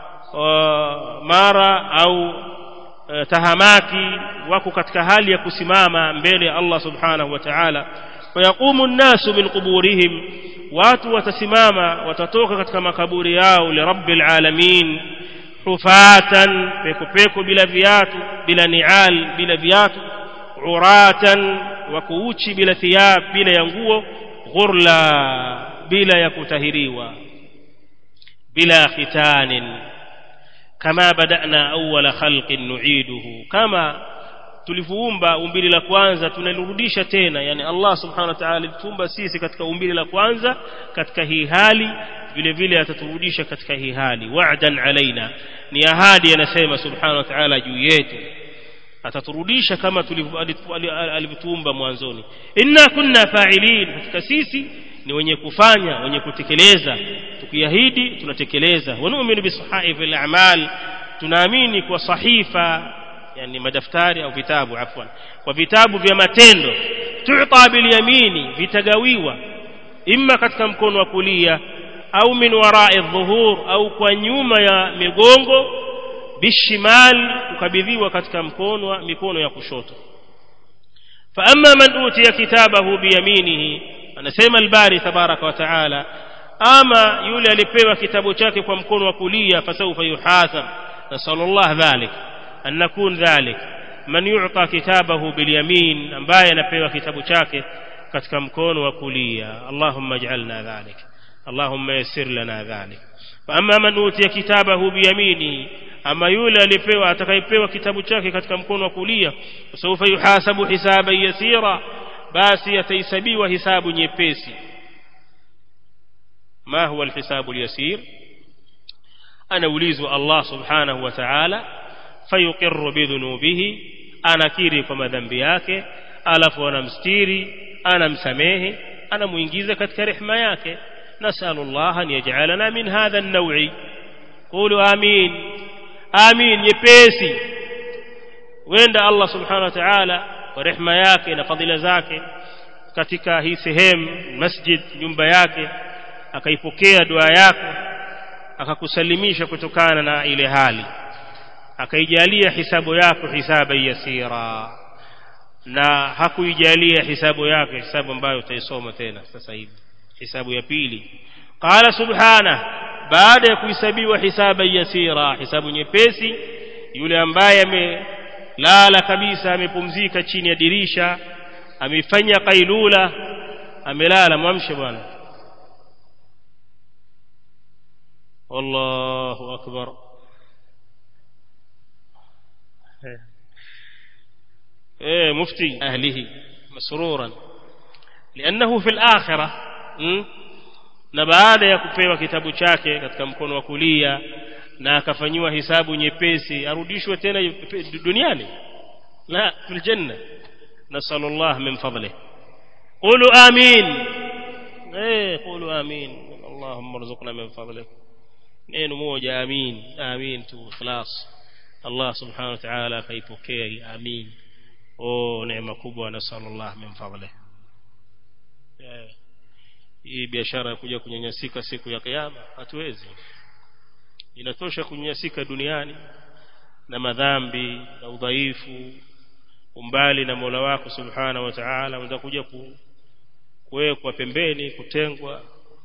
mara au tahamaki wako katika hali ya kusimama mbele ya Allah subhanahu wa ta'ala wayaqumu an-nasu min quburihim watu watasimama watatoka katika makaburi yao li rabbil alamin hufatan peko bila viatu bila nial bila viatu uratan wa kuuchi bila thiyab bila ya nguo ghurla bila ya kutahiriwa bila khitanin kama badana awwala khalqin nu'iduhu kama tulivyoumba umbili la kwanza tunalirudisha tena yani Allah subhanahu wa ta'ala alituumba sisi katika umbili la kwanza katika hii hali vile vile ataturudisha katika hii hali wa'dan alaina ni ahadi anasema subhanahu wa ta'ala juu yetu ataturudisha kama alivyotuumba mwanzoni inna kunna fa'ilin katika sisi ni wenye kufanya wenye kutekeleza tukiahidi tunatekeleza wa nu'minu bisahaifil a'mal tunaamini kwa sahifa yani madaftari au vitabu afwan kwa vitabu vya matendo tu'ta bil yamini vitagawiwa imma katika mkono wa kulia au min wara'i dhuhur au kwa nyuma ya migongo bishimal kukabidhiwa katika mkono wa mikono ya kushoto fa amma man utiya kitabahu biyaminihi anasema albari tabaraka wa taala ama yule alipewa kitabu chake kwa mkono wa kulia fasawfa yuhasab nasallallahu dhalik an nakun dhalik man yu'ta kitabahu bilyamin ambaye anapewa kitabu chake katika mkono wa kulia allahumma ij'alna dhalik اللهم يسر لنا ذلك فأما من أوتي كتابه بيمينه أما يولى alipewa atakayepewa kitabu chake katika mkono wa kulia sawfa yuhasabu hisaban yasira basi atahesabiwa hisabu nyepesi ما هو الحساب اليسير anaulizwa Allah subhanahu wa ta'ala fayuqirru bidhunubihi anakiri kwa madhambi yake alafu anamstiri anamsamehe anamuingiza katika rehema yake نسأل الله أن يجعلنا من هذا النوع قولوا آمين آمين يبيسي وين الله سبحانه وتعالى ورحمة yake na fadhila zake katika hii sehemu masjid nyumba yake akaipokea dua yako akakusalimisha kutokana na ile hali akaijalia hisabu yako hisaba yasira na hakuijalia hisabu yako hisabu ambayo utaisoma tena sasa hivi hisabu ya pili qala subhana baada ya kuhesabiwa hisaba yasira hisabu nyepesi yule ambaye amelala kabisa amepumzika chini ya dirisha amefanya kailula amelala mwamshe bwana wallahu akbar ايه مفتي اهله مسرورا لانه في الاخره na baada ya kupewa kitabu chake katika mkono wa kulia na akafanyiwa hisabu nyepesi arudishwe tena duniani la fil janna nasallallahu min fadlih qulu amin eh qulu amin allahumma rzuqna min fadlik neno moja amin amin tu ikhlas Allah subhanahu wa ta'ala akaipokea amin oh neema kubwa nasallallahu min fadlih yeah. hii biashara ya kuja kunyanyasika siku ya kiyama hatuwezi inatosha kunyanyasika duniani na madhambi na udhaifu umbali na Mola wako subhana wa ta'ala unaweza kuja ku, kuwekwa pembeni kutengwa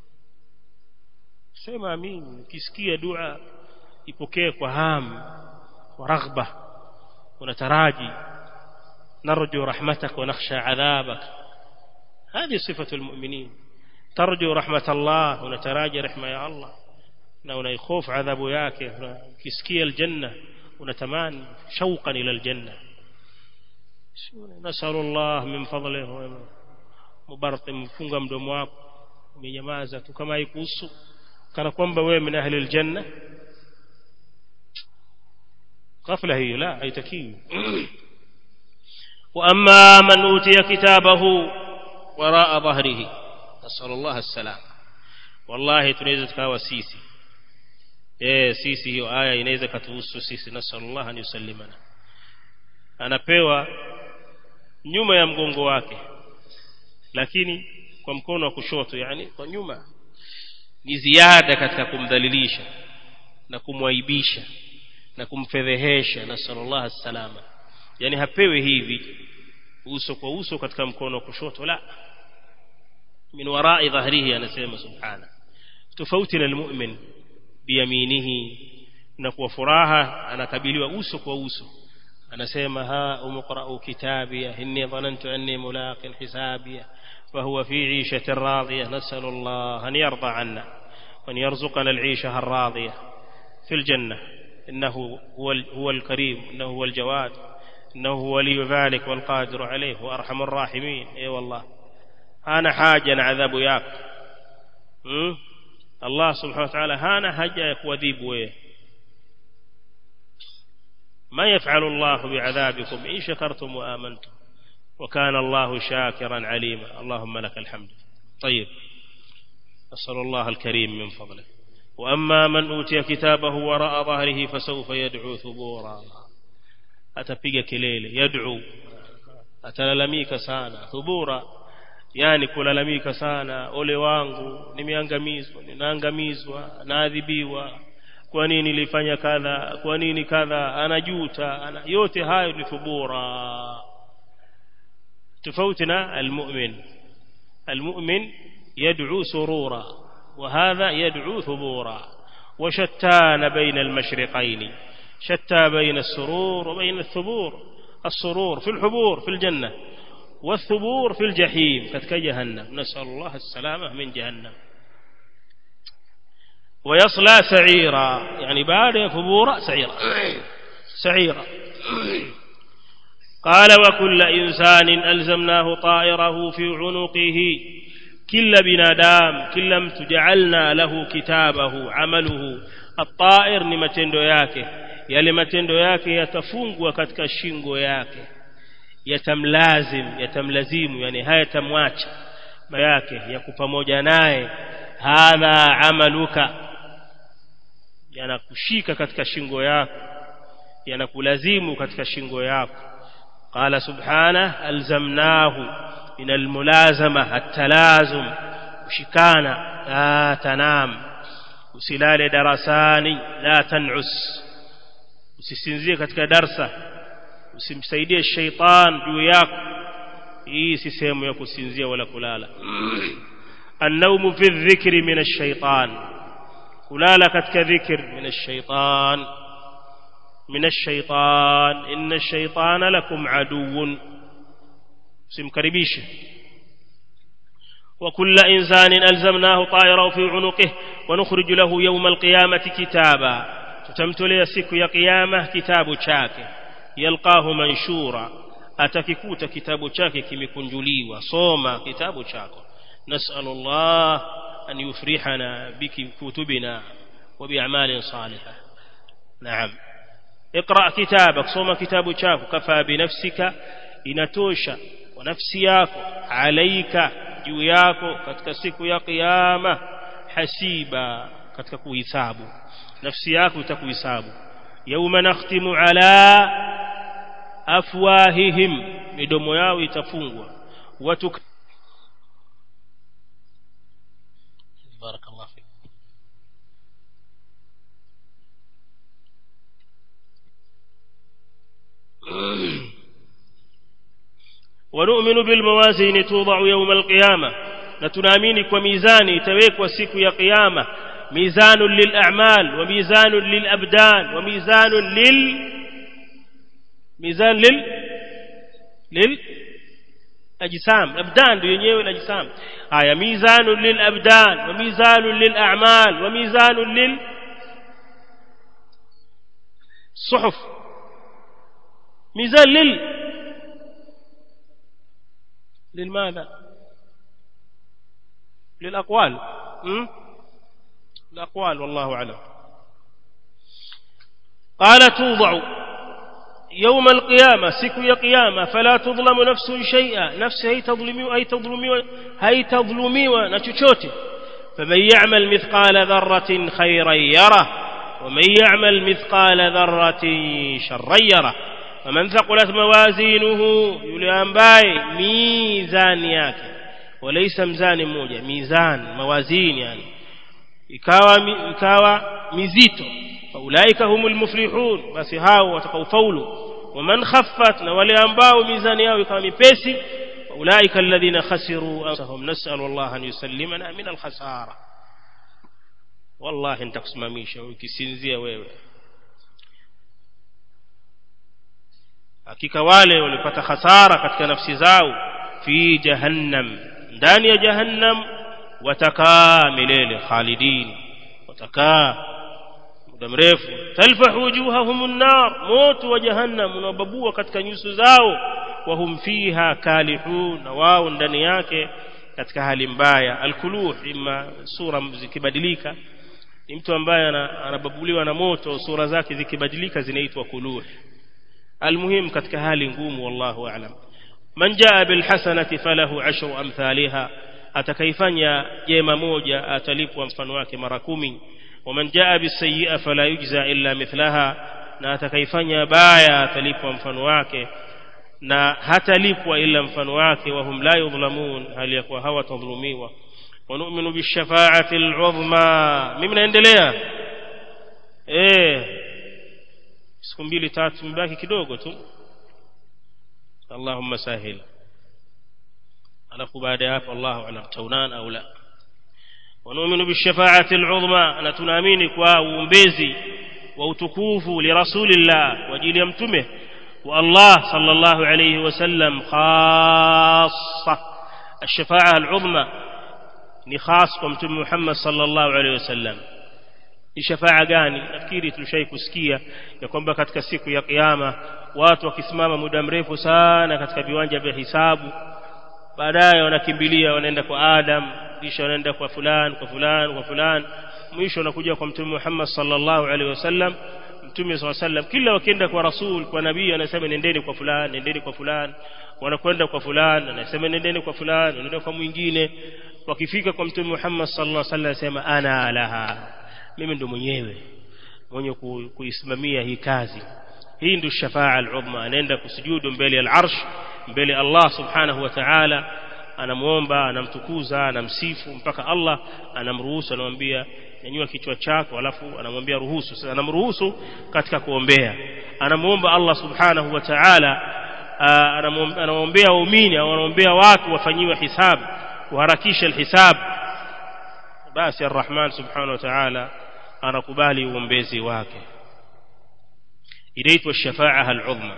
sema amin ukisikia dua ipokee kwa hamu kwa raghba unataraji narju rahmatak wa nakhsha adhabak هذه صفة المؤمنين ترجو رحمة الله ونتراجى رحمة يا الله na unaikhofu adhabu yake ukisikia aljanna unatamani shauqan ila aljanna nasalu Allah min fadlihi mubarak mfunga mdomo wako umenyamaza tu kama haikuhusu kana kwamba wewe min ahli aljanna ghafla hiyo la haitakiwi wa amma man utiya kitabahu waraa dhahrihi nasalu Allah assalam wallahi tunaweza tukawa sisi eh sisi hiyo aya inaweza katuhusu sisi nasallallahu an yusallimana anapewa nyuma ya mgongo wake lakini kwa mkono wa kushoto yani kwa nyuma ni ziada katika kumdhalilisha na kumwaibisha na kumfedhehesha nasallallahu salama yani hapewi hivi uso kwa uso katika mkono wa kushoto la min warai dhahrihi anasema subhana tofauti na almu'min biyaminihi na kwa furaha anakabiliwa uso kwa uso anasema ha umqra'u kitabia inni dhanantu anni mulaqin hisabia فهو في عيشة راضية نسأل الله أن يرضى عنا وأن يرزقنا العيشة الراضية في الجنة إنه هو هو الكريم إنه هو الجواد إنه هو ولي ذلك والقادر عليه وأرحم الراحمين أي أيوة والله أنا حاجة عذاب ياك م? الله سبحانه وتعالى هانا حاجة وذيب ويه ما يفعل الله بعذابكم إن شكرتم وآمنتم وكان الله شاكرا عليما اللهم لك الحمد طيب نسأل الله الكريم من فضله وأما من أوتي كتابه وراء ظهره فسوف يدعو ثبورا atapiga kelele yad'u atalalamika sana thubura yani kulalamika sana ole wangu nimeangamizwa ninaangamizwa naadhibiwa kwa nini nilifanya kadha kwa nini kadha anajuta ana, yote hayo ni thubura تفوتنا المؤمن المؤمن يدعو سرورا وهذا يدعو ثبورا وشتان بين المشرقين شتى بين السرور وبين الثبور السرور في الحبور في الجنة والثبور في الجحيم كتك جهنم نسأل الله السلامة من جهنم ويصلى سعيرا يعني بعد ثبورا سعيرا سعيرا قال وكل إنسان ألزمناه طائره في عنقه كل بنادام كل مت جعلنا له كتابه عمله الطائر ni matendo yake yale matendo yake yatafungwa katika shingo yake yatamlazim yatamlazimu yani hayatamwacha yake yako pamoja naye hadha amaluka yanakushika katika shingo yako yanakulazimu katika shingo yako قال سبحانه ألزمناه من الملازمة التلازم وشكانا لا تنام usilale darasani la tanus usisinzie katika darsa usimsaidie sheitan juu yako hii si sehemu ya kusinzia wala kulala annaumu fi dhikri min ash-shaytan kulala katika dhikr min ash-shaytan من الشيطان إن الشيطان لكم عدو سمكربيش وكل إنسان ألزمناه طائره في عنقه ونخرج له يوم القيامة كتابا تتمتلي سك يا قيامة كتاب شاك يلقاه منشورا أتككوت كتاب شاك كم كنجلي وصوما كتاب شاك نسأل الله أن يفرحنا بكتبنا وبأعمال صالحة نعم اقرأ كتابك صوم كتاب chako كفى بنفسك inatosha kwa nafsi yako alaika juu yako katika siku ya kiyama hasiba katika kuhisabu nafsi yako itakuhisabu yauma nakhtimu ala afwahihim midomo yao itafungwa watu barakallahu fik ونؤمن بالموازين توضع يوم القيامة نتنامين وميزان يتويك وسيك يا قيامة ميزان للأعمال وميزان للأبدان وميزان لل ميزان لل لل أجسام أبدان yenyewe الأجسام آية ميزان للأبدان وميزان للأعمال وميزان لل صحف ميزان لل للماذا للأقوال م? الأقوال والله أعلم قال توضع يوم القيامة سكو يا قيامة فلا تظلم نفس شيئا نفس هي تظلمي هي تظلمي هي تظلمي ونشوشوتي فمن يعمل مثقال ذرة خيرا يره ومن يعمل مثقال ذرة شرا يره فمن ثقلت موازينه yule ambaye mizani yake walaysa mzani mmoja mizan mawazini yani ikawa ikawa mizito faulaika humul muflihun basi hao watakaofaulu waman khaffat na wale ambao mizani yao ikawa mipesi faulaika alladhina khasiru anfusahum nas'alu Allah an yusallimana min al-khasara wallahi nitakusimamisha ukisinzia wewe hakika wale walipata hasara katika nafsi zao fi jahannam ndani ya jahannam watakaa milele khalidin watakaa muda mrefu talfahu wujuhahum an-nar moto wa jahannam unababua katika nyuso zao wahum fiha kalihun na wao ndani yake katika hali mbaya alkuluh ima sura zikibadilika ni mtu ambaye anababuliwa na moto sura zake zikibadilika zinaitwa kuluh almuhim katika hali ngumu wallahu a'lam man jaa bilhasanati falahu ashru amthaliha atakaifanya jema moja atalipwa mfano wake mara kumi waman jaa bisayi'a fala yujza illa mithlaha na atakaifanya baya atalipwa mfano wake na hatalipwa ila mfano wake wahum la yudhlamun hali ya kuwa hawatadhulumiwa ونؤمن بالشفاعة العظمى mimi naendelea eh siku mbili tatu mbaki kidogo tu Allahumma sahil alafu baada ya hapo Allahu alam taunan au la ونؤمن بالشفاعة العظمى na tunaamini kwa uombezi wa utukufu li rasulillah kwa ajili ya mtume wa Allah sallallahu alayhi wasallam khassa الشفاعة العظمى ni khas kwa mtume Muhammad sallallahu alaihi wasallam ni shafaa gani nafikiri tulishai kusikia ya kwamba katika siku ya kiyama watu wakisimama muda mrefu sana katika viwanja vya hisabu baadaye wanakimbilia wanaenda kwa Adam kisha wanaenda kwa fulani kwa fulani kwa fulani mwisho wanakuja kwa mtume Muhammad sallallahu alaihi wasallam mtume sallallahu alaihi wasallam kila wakienda kwa rasul kwa nabii anasema nendeni kwa fulani nendeni kwa fulani wanakwenda kwa fulani anasema nendeni kwa fulani wanaenda kwa mwingine wakifika kwa mtume Muhammad sallallahu alaihi wasallam asema ana laha mimi ndo mwenyewe mwenye kuisimamia hii kazi hii ndio shafaa al-udhma anaenda kusujudu mbele ya al-arsh mbele Allah subhanahu wa ta'ala anamuomba anamtukuza anamsifu mpaka Allah anamruhusu anamwambia nyanyua kichwa chako alafu anamwambia ruhusu sasa anamruhusu katika kuombea anamuomba Allah subhanahu wa ta'ala anamwombea waumini au anaombea watu wafanyiwe hisabu kuharakisha alhisab basi arrahman subhanahu wa ta'ala anakubali uombezi wake inaitwa shafaa al'udhma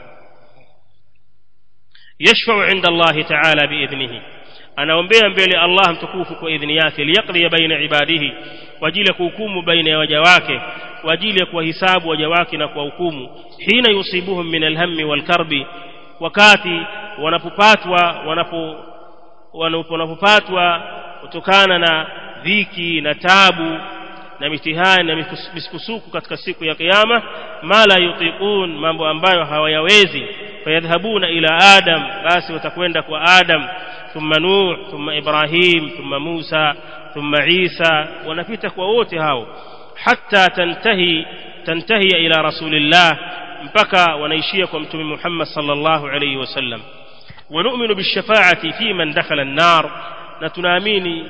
yashfa'u 'inda Allah ta'ala biidhnihi anaombea mbele Allah mtukufu kwa idhni yake liyaqdi baina ibadihi kwa ajili ya kuhukumu baina ya waja wake kwa ajili ya kuwahisabu waja wake na kuwahukumu hina yusibuhum min alhammi walkarbi wakati wanapopatwa wanapo wanapopatwa kutokana na dhiki na tabu na mitihani na misukusuku katika siku ya kiyama mala yutiqun mambo ambayo hawayawezi fayadhhabuna ila adam basi watakwenda kwa adam thumma nuh thumma ibrahim thumma musa thumma isa wanapita kwa wote hao hatta tantahi tantahi ila rasulillah mpaka wanaishia kwa mtume Muhammad sallallahu alayhi wasallam ونؤمن بالشفاعة في من دخل النار نتناميني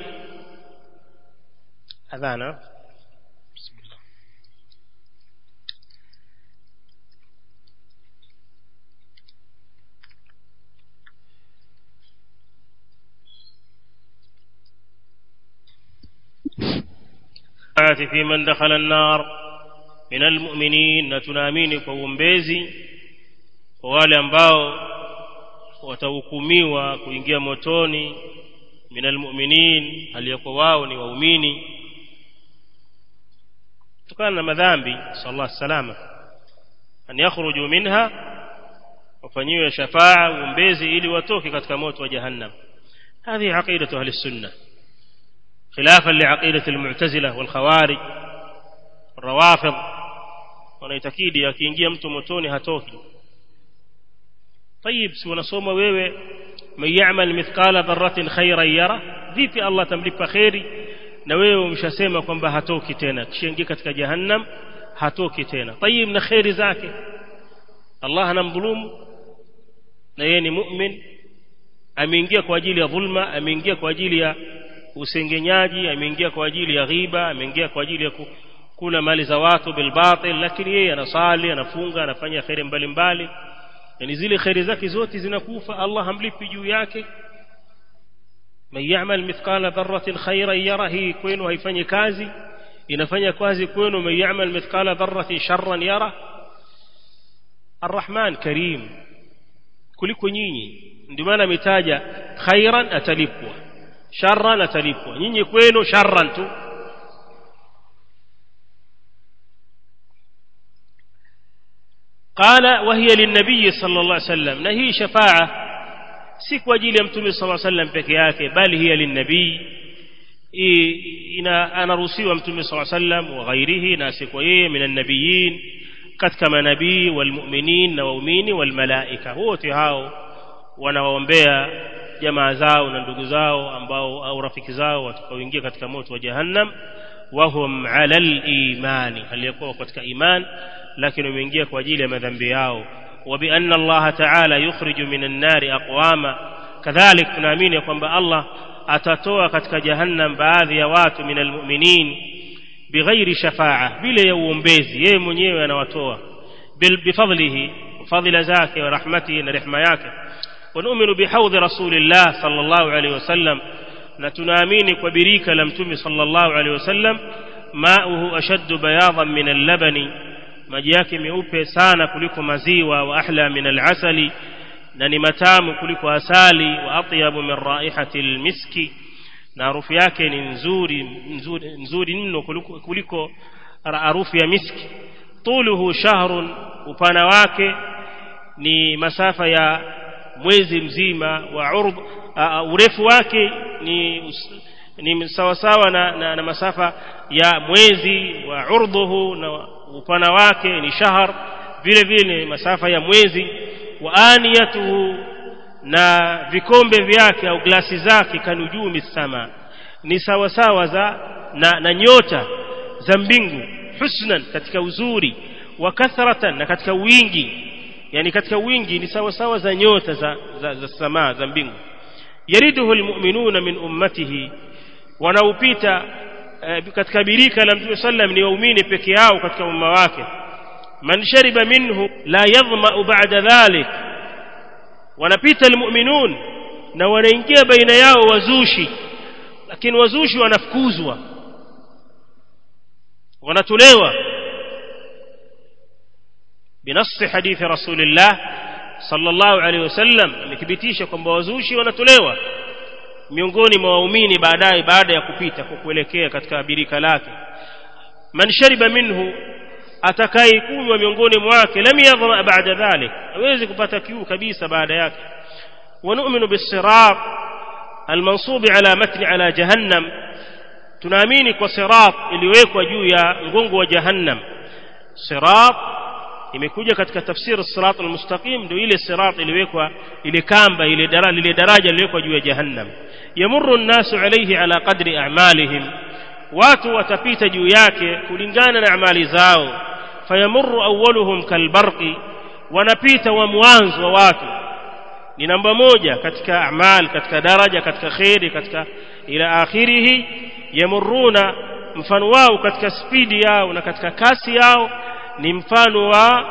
أذانا بسم الله في من دخل النار من المؤمنين نتناميني كومبيزي ووالي ambao watahukumiwa kuingia motoni minal mu'minin aliyakuwa wao ni waumini kutokana na madhambi sallallahu salama an yakhruju minha wafanyiwe shafaa uombezi ili watoke katika moto wa jahannam هذه عقيدة أهل السنة خلافا لعقيدة المعتزلة والخوارج الروافض wanaitakidi akiingia mtu motoni hatoki طيب si unasoma wewe man ya'mal mithqala dharratin khayran yara vipi Allah tamlipa khairi na wewe umeshasema kwamba hatoki tena kishaingia katika jahannam hatoki tena طيب na khairi zake Allah anamdhulumu na yeye ni mu'min ameingia kwa ajili ya dhulma ameingia kwa ajili ya usengenyaji ameingia kwa ajili ya ghiba ameingia kwa ajili ya kula mali za watu bilbatil lakini yeye anasali anafunga anafanya khairi mbalimbali yani zile khairi zake zote zinakufa Allah hamlipi juu yake man ya'mal mithqala dharratin khayran yara hii kwenu haifanyi kazi inafanya kazi kwenu man ya'mal mithqala dharratin sharran yara الرحمن كريم kuliko nyinyi ndio maana ametaja khairan atalipwa sharran atalipwa nyinyi kwenu sharran tu قال وهي للنبي صلى الله عليه وسلم نهي شفاعة si kwa ajili ya mtume صلى الله عليه وسلم peke yake bali hiya linnabii ina anaruhusiwa mtume صلى الله عليه وسلم wa ghairihi na si kwa yeye min annabiyin katika manabii walmu'minin na waumini walmalaika wote hao wanawaombea jamaa zao na ndugu zao ambao au rafiki zao watakaoingia katika moto wa jahannam wahum ala al-imani aliyakuwa katika iman lakini wameingia kwa ajili ya madhambi yao وبأن الله تعالى يخرج من النار أقواما كذلك tunaamini kwamba Allah atatoa katika jahannam baadhi ya watu min almu'minin bighairi shafa'a bila ya uombezi yeye mwenyewe anawatoa bifadlihi fadhila zake wa rahmatihi na rehema yake ونؤمن بحوض رسول الله صلى الله عليه وسلم na tunaamini kwa birika la mtume sallallahu alaihi wasallam mauhu ashaddu bayadan min al-labani maji yake meupe sana kuliko maziwa wa ahla min al-asali na ni matamu kuliko asali wa atyabu min raihati al-miski na harufu yake ni nzuri nzuri nzuri mno kuliko, kuliko harufu ya miski tuluhu shahrun upana wake ni masafa ya mwezi mzima wa urd uh, urefu wake ni ni sawa sawa na, na, na masafa ya mwezi wa urdhuhu na upana wake ni shahar vile vile masafa ya mwezi wa aniyatuhu na vikombe vyake au glasi zake kanujumi sama ni sawa sawa za na, na nyota za mbingu husnan katika uzuri wa kathratan na katika wingi yani katika wingi ni sawa sawa za nyota za, za, za samaa za mbingu yariduhu almu'minuna min ummatihi wanaupita eh, katika birika la mtume sallam ni waumini peke yao katika umma wake man shariba minhu la yadhma ba'da dhalik wanapita almu'minun na wanaingia baina yao wazushi lakini wazushi wanafukuzwa wanatolewa بنص حديث رسول الله صلى الله عليه وسلم amethibitisha kwamba wazushi wanatolewa miongoni mwa waumini baadaye baada ya kupita kwa kuelekea katika birika lake man shariba minhu atakayekunywa miongoni mwake lam yadhma ba'da dhalik hawezi kupata kiu kabisa baada yake ونؤمن بالصراط المنصوب على متن على جهنم tunaamini kwa sirat iliwekwa juu ya ngongo wa jahannam sirat imekuja katika tafsiri sirat almustaqim ndio ile sirat iliwekwa ile kamba ile daraja ile daraja iliwekwa juu ya jahannam yamurru an-nasu alayhi ala qadri a'malihim watu watapita juu yake kulingana na amali zao fayamurru awwaluhum kalbarqi wanapita wa mwanzo wa watu ni namba moja katika amal katika daraja katika khairi katika ila akhirihi yamuruna mfano wao katika spidi yao na katika kasi yao ni mfano wa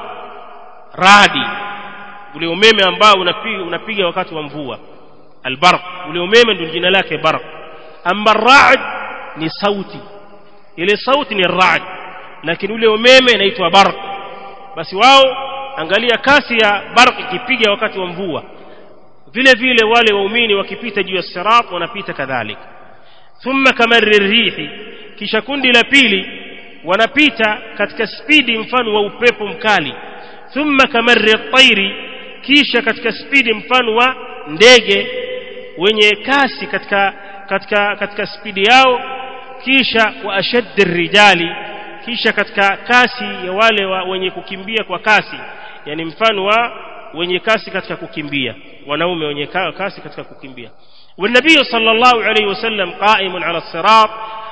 radi ule umeme ambao unapiga unapiga wakati wa mvua albarq ule umeme ndio jina lake barq amma ra'd ni sauti ile sauti ni ra'd lakini ule umeme inaitwa barq basi wao angalia kasi ya barq ikipiga wakati wa mvua vile vile wale waumini wakipita juu ya sirat wanapita kadhalika thumma kamarri rihi kisha kundi la pili wanapita katika spidi mfano wa upepo mkali thumma kamarri tairi kisha katika spidi mfano wa ndege wenye kasi katika katika katika spidi yao kisha wa ashaddi rijali kisha katika kasi ya wale wa wenye kukimbia kwa kasi yani mfano wa wenye kasi katika kukimbia wanaume wenye kasi katika kukimbia والنبي صلى الله عليه وسلم قائم على الصراط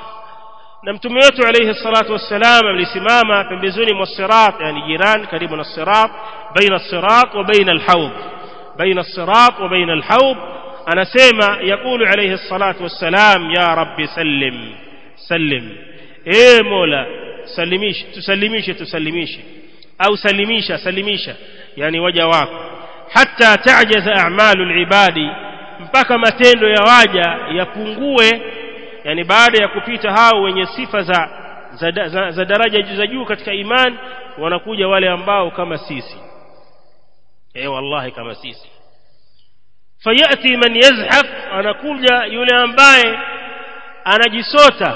na mtume wetu alayhi salatu wassalam alisimama pembezoni mwa sirat yani jiran karibu na sirat baina sirat wa baina alhawd baina sirat wa baina alhawd anasema yakulu alayhi salatu wassalam ya rabbi sallim sallim e mola salimisha tusalimishe tusalimishe au salimisha salimisha yani waja wako hatta ta'jaza a'malu alibadi mpaka matendo ya waja yapungue yani baada ya kupita hao wenye sifa za za, za, za daraja za juu katika iman wanakuja wale ambao kama sisi eh wallahi kama sisi fayati man yazhaf anakuja yule ambaye anajisota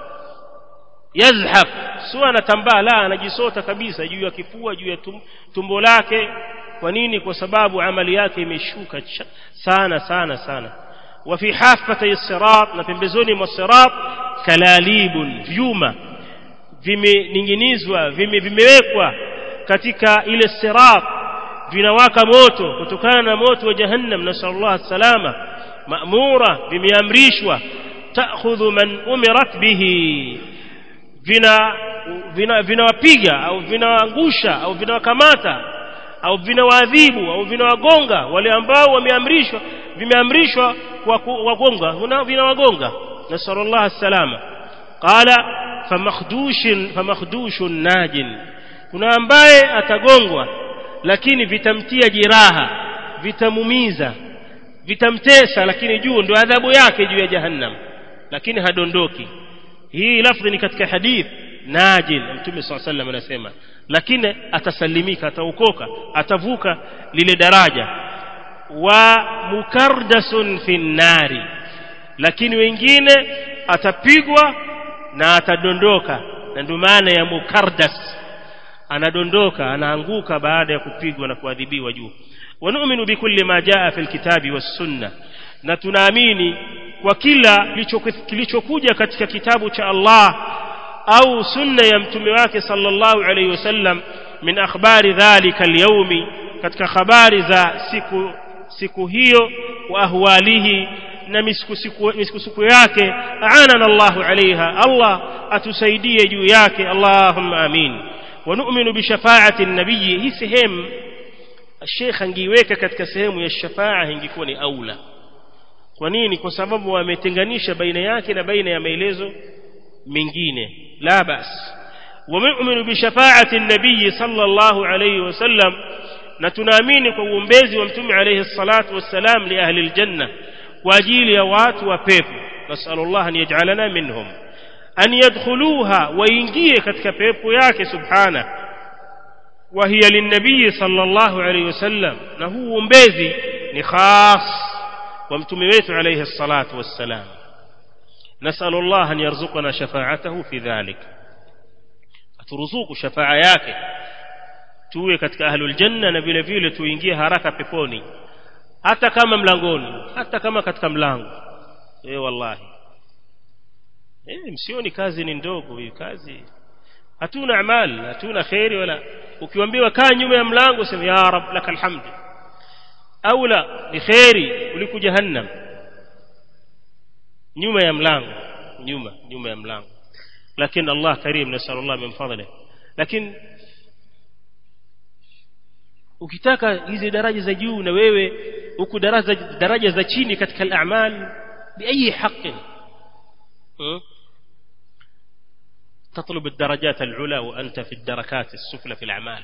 yazhaf sio anatambaa la anajisota kabisa juu ya kifua juu ya tum, tumbo lake kwa nini kwa sababu amali yake imeshuka sana sana sana wa fi hafati sirat na pembezoni mwa sirat kalalibun vyuma vimening'inizwa vime, vimewekwa katika ile sirat vinawaka moto kutokana na moto wa jahannam nasallallahu salama maamura vimeamrishwa ta'khudhu man umirat bihi vina vinawapiga vina au vinawaangusha au vinawakamata au vinawaadhibu au vinawagonga wale ambao wameamrishwa vimeamrishwa kwa wagonga vinawagonga nasallallahu salama qala famakhdushin famakhdushin najin kuna ambaye atagongwa lakini vitamtia jiraha vitamumiza vitamtesa lakini juu ndio adhabu yake juu ya jahannam lakini hadondoki hii lafdhi ni katika hadith najin mtume swalla sallam anasema lakini atasalimika ataokoka atavuka lile daraja wa mukardasun fi nari lakini wengine atapigwa na atadondoka na ndio maana ya mukardas anadondoka anaanguka baada ya kupigwa na kuadhibiwa juu wanu'minu bikulli ma jaa fil kitabi was sunna na tunaamini kwa kila kilichokuja katika kitabu cha Allah au sunna ya mtume wake sallallahu alayhi wasallam min akhbari dhalika alyawmi katika habari za siku siku hiyo wa ahwalihi na misukusuku yake aanana Allahu alaiha Allah atusaidie juu yake Allahumma amin ونؤمن بشفاعة النبي hii sehemu Sheikh angeiweka katika sehemu ya shafaa ingekuwa ni aula kwa nini kwa sababu wametenganisha baina yake na baina ya maelezo mengine la bas ومؤمن بشفاعة النبي صلى الله عليه وسلم na tunaamini kwa uombezi wa mtume alayhi salatu wassalam li ahli aljanna kwa ajili ya watu wa pepo nasallallahu an yaj'alana minhum an yadkhuluha waingie katika pepo yake subhana wa hiya linnabii sallallahu alayhi wasallam na huu uombezi ni khas wa mtume wetu alayhi salatu wassalam nasallallahu an yarzuqana shafa'atahu fi dhalik aturuzuku shafaa yake tuwe katika ahlul janna na vile vile tuingie haraka peponi hata kama mlangoni hata kama katika mlango eh wallahi eh msioni kazi ni ndogo hii kazi hatuna amali hatuna khairi wala ukiambiwa kaa nyuma ya mlango sema ya rab lakal hamd au la ni khairi kuliko jahannam nyuma ya mlango nyuma nyuma ya mlango lakini Allah karim nasallallahu min fadlihi lakini ukitaka hizi daraja za juu na wewe huku daraja daraja za chini katika al-a'mal biayi haqqin تطلب الدرجات العلى وأنت في الدركات السفلى في الأعمال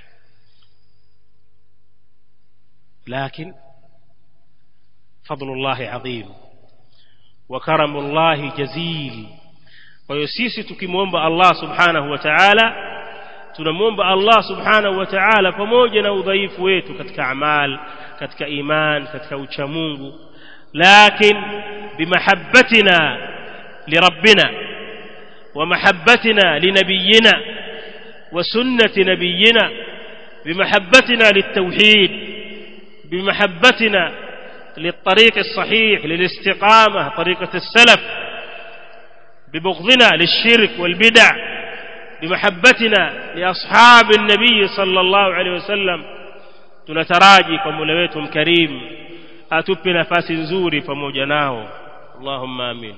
لكن فضل الله عظيم وكرم الله جزيل ويسيسي تكمومب الله سبحانه وتعالى tunamwomba Allah subhanahu wa ta'ala pamoja na udhaifu wetu katika amal katika iman katika uchamungu lakin bimahabbatina lirabbina wa mahabbatina linabiyina wa sunnati nabiyina bimahabbatina litawhid bimahabbatina للطريق الصحيح للاستقامة طريقة السلف ببغضنا للشرك والبدع بمحبتنا لأصحاب النبي صلى الله عليه وسلم tunataraji kwa Mola wetu mkarimu atupe nafasi nzuri pamoja nao Allahumma amin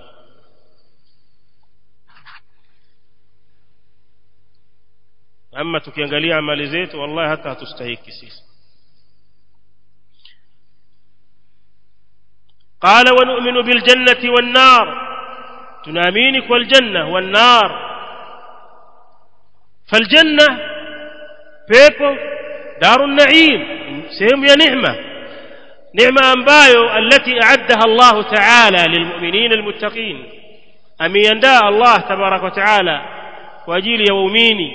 ama tukiangalia amali zetu wallahi hata hatustahiki sisi قال ونؤمن بالجنة والنار تنامينك والجنة والنار فالجنة بيبو دار النعيم سهم يا نعمة نعمة أنبايو التي أعدها الله تعالى للمؤمنين المتقين أمي ينداء الله تبارك وتعالى وأجيل يوميني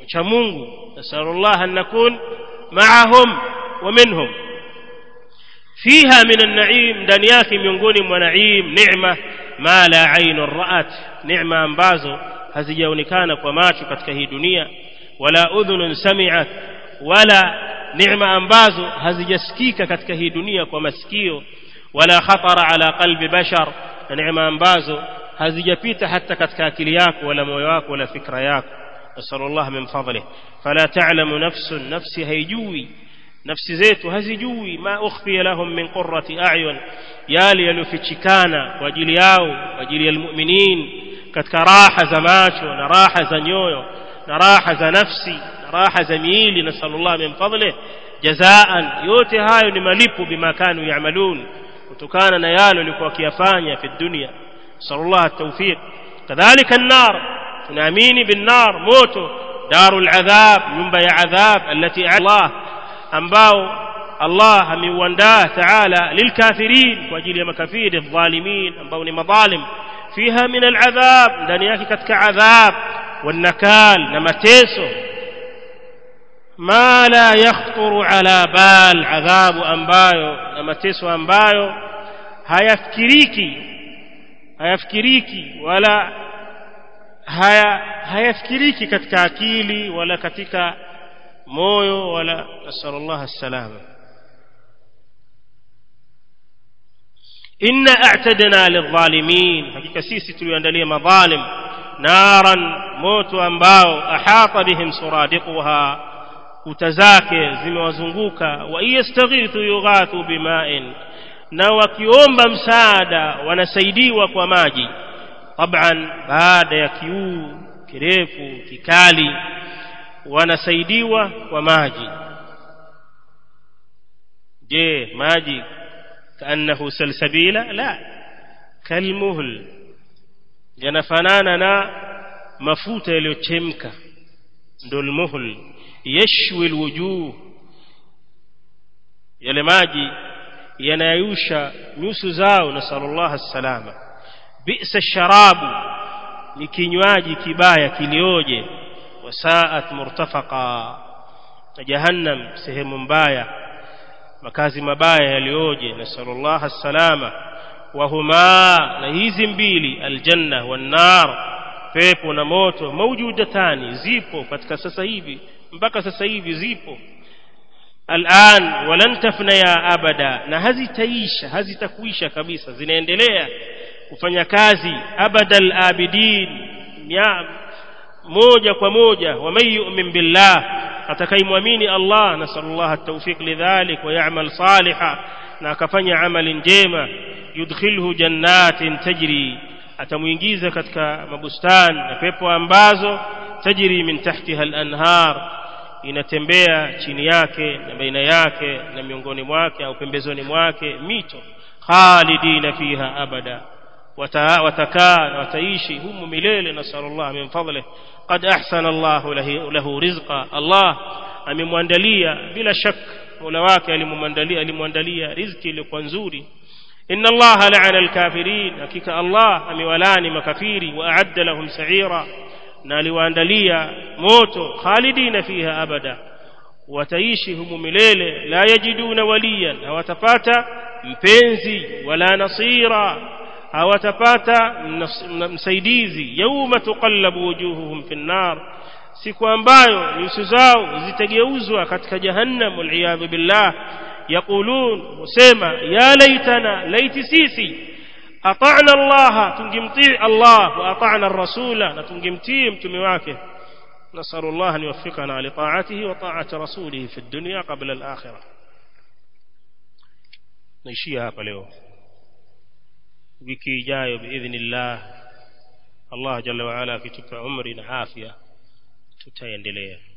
وشمونه نسأل الله أن نكون معهم ومنهم fiha min an-na'im ndani yake miongoni mwa naim neema ma la ainun ra'at neema ambazo hazijaonekana kwa macho katika hii dunia wala udhunun sami'at wala neema ambazo hazijasikika katika hii dunia kwa masikio wala khatara ala qalbi bashar na neema ambazo hazijapita hata katika akili yako wala moyo wako wala fikra yako nasallallahu min fadlih fala ta'lamu nafsun nafsi haijui nafsi zetu hazijui ma ukhfiya lahum min qurrati a'yun yale yaliyofichikana kwa ajili yao kwa ajili ya almu'minin katika raha za macho na raha za nyoyo na raha za nafsi na raha za miili nasallallahu min fadlih jazaan yote hayo ni malipo bima kanu ya'malun kutokana na yale walikuwa wakiyafanya fi dunya sallallahu at-tawfiq kadhalika an-nar tunaamini bin-nar moto darul adhab nyumba ya adhab allati Allah ambao Allah ameuandaa taala lilkafirin kwa ajili ya makafiri dhalimin ambao ni madhalim fiha min al-adhab ndani yake katika adhab والنكال na mateso ma la yakhturu ala bal adhabu ambayo na mateso ambayo hayafikiriki hayafikiriki wala haya hayafikiriki katika akili wala katika moyo wala nasallallahu alsalama inna a'tadna lidh-dhalimin hakika sisi tuliandalia madhalim naran moto ambao ahata bihim suradiquha kuta zake zimewazunguka wa yastaghithu yughathu bima'in na wakiomba msaada wanasaidiwa kwa maji taban baada ya kiu kirefu kikali wanasaidiwa kwa maji je maji kaannahu salsabila la kalmuhl yanafanana na mafuta yaliyochemka ndo almuhl yashwi alwujuh yale maji yanayusha nyuso zao na sallallahu alsalama bi'sa sharabu ni kinywaji kibaya kilioje wasaat murtafaqa na jahannam sehemu mbaya makazi mabaya yalioje na sallallahu alsalama wahuma na hizi mbili aljanna wan nar pepo na moto maujudatani zipo katika sasa hivi mpaka sasa hivi zipo الآن ولن تفنيا أبدا na hazitaisha hazitakuisha kabisa zinaendelea kufanya kazi abadal abidin moja kwa moja waman yu'min billah atakayemwamini Allah nasallallahu at-tawfiq lidhalik wa ya'mal salihan na akafanya amali njema yudkhilhu jannatin tajri atamuingiza katika mabustani na pepo ambazo tajri min tahtiha al-anhar inatembea chini yake na baina yake na miongoni mwake au pembezoni mwake mito khalidina fiha abada watakaa na wataishi humu milele nasallallahu min fadlih qad ahsana Allah lahu rizqa Allah amemwandalia bila shak Mola wake alimwandalia alimwandalia riziki iliyokuwa nzuri inna Allah la'ana al-kafirin hakika Allah amewalani makafiri wa a'adda lahum sa'ira na aliwaandalia moto khalidina fiha abada wataishi humu milele la yajiduna waliyan hawatapata mpenzi wala nasira hawatapata msaidizi yauma tuqallabu wujuhuhum fi nnar siku ambayo nyuso zao zitageuzwa katika jahannam waliyadhu billah yaqulun husema ya laitana laiti sisi أطعنا الله تنجمتي الله وأطعنا الرسول نتنجمتي متمواكه نسأل الله أن يوفقنا لطاعته وطاعة رسوله في الدنيا قبل الآخرة نشيها فليو wiki ijayo biidhnillah Allah jalla waala akitupa umri na afya tutaendelea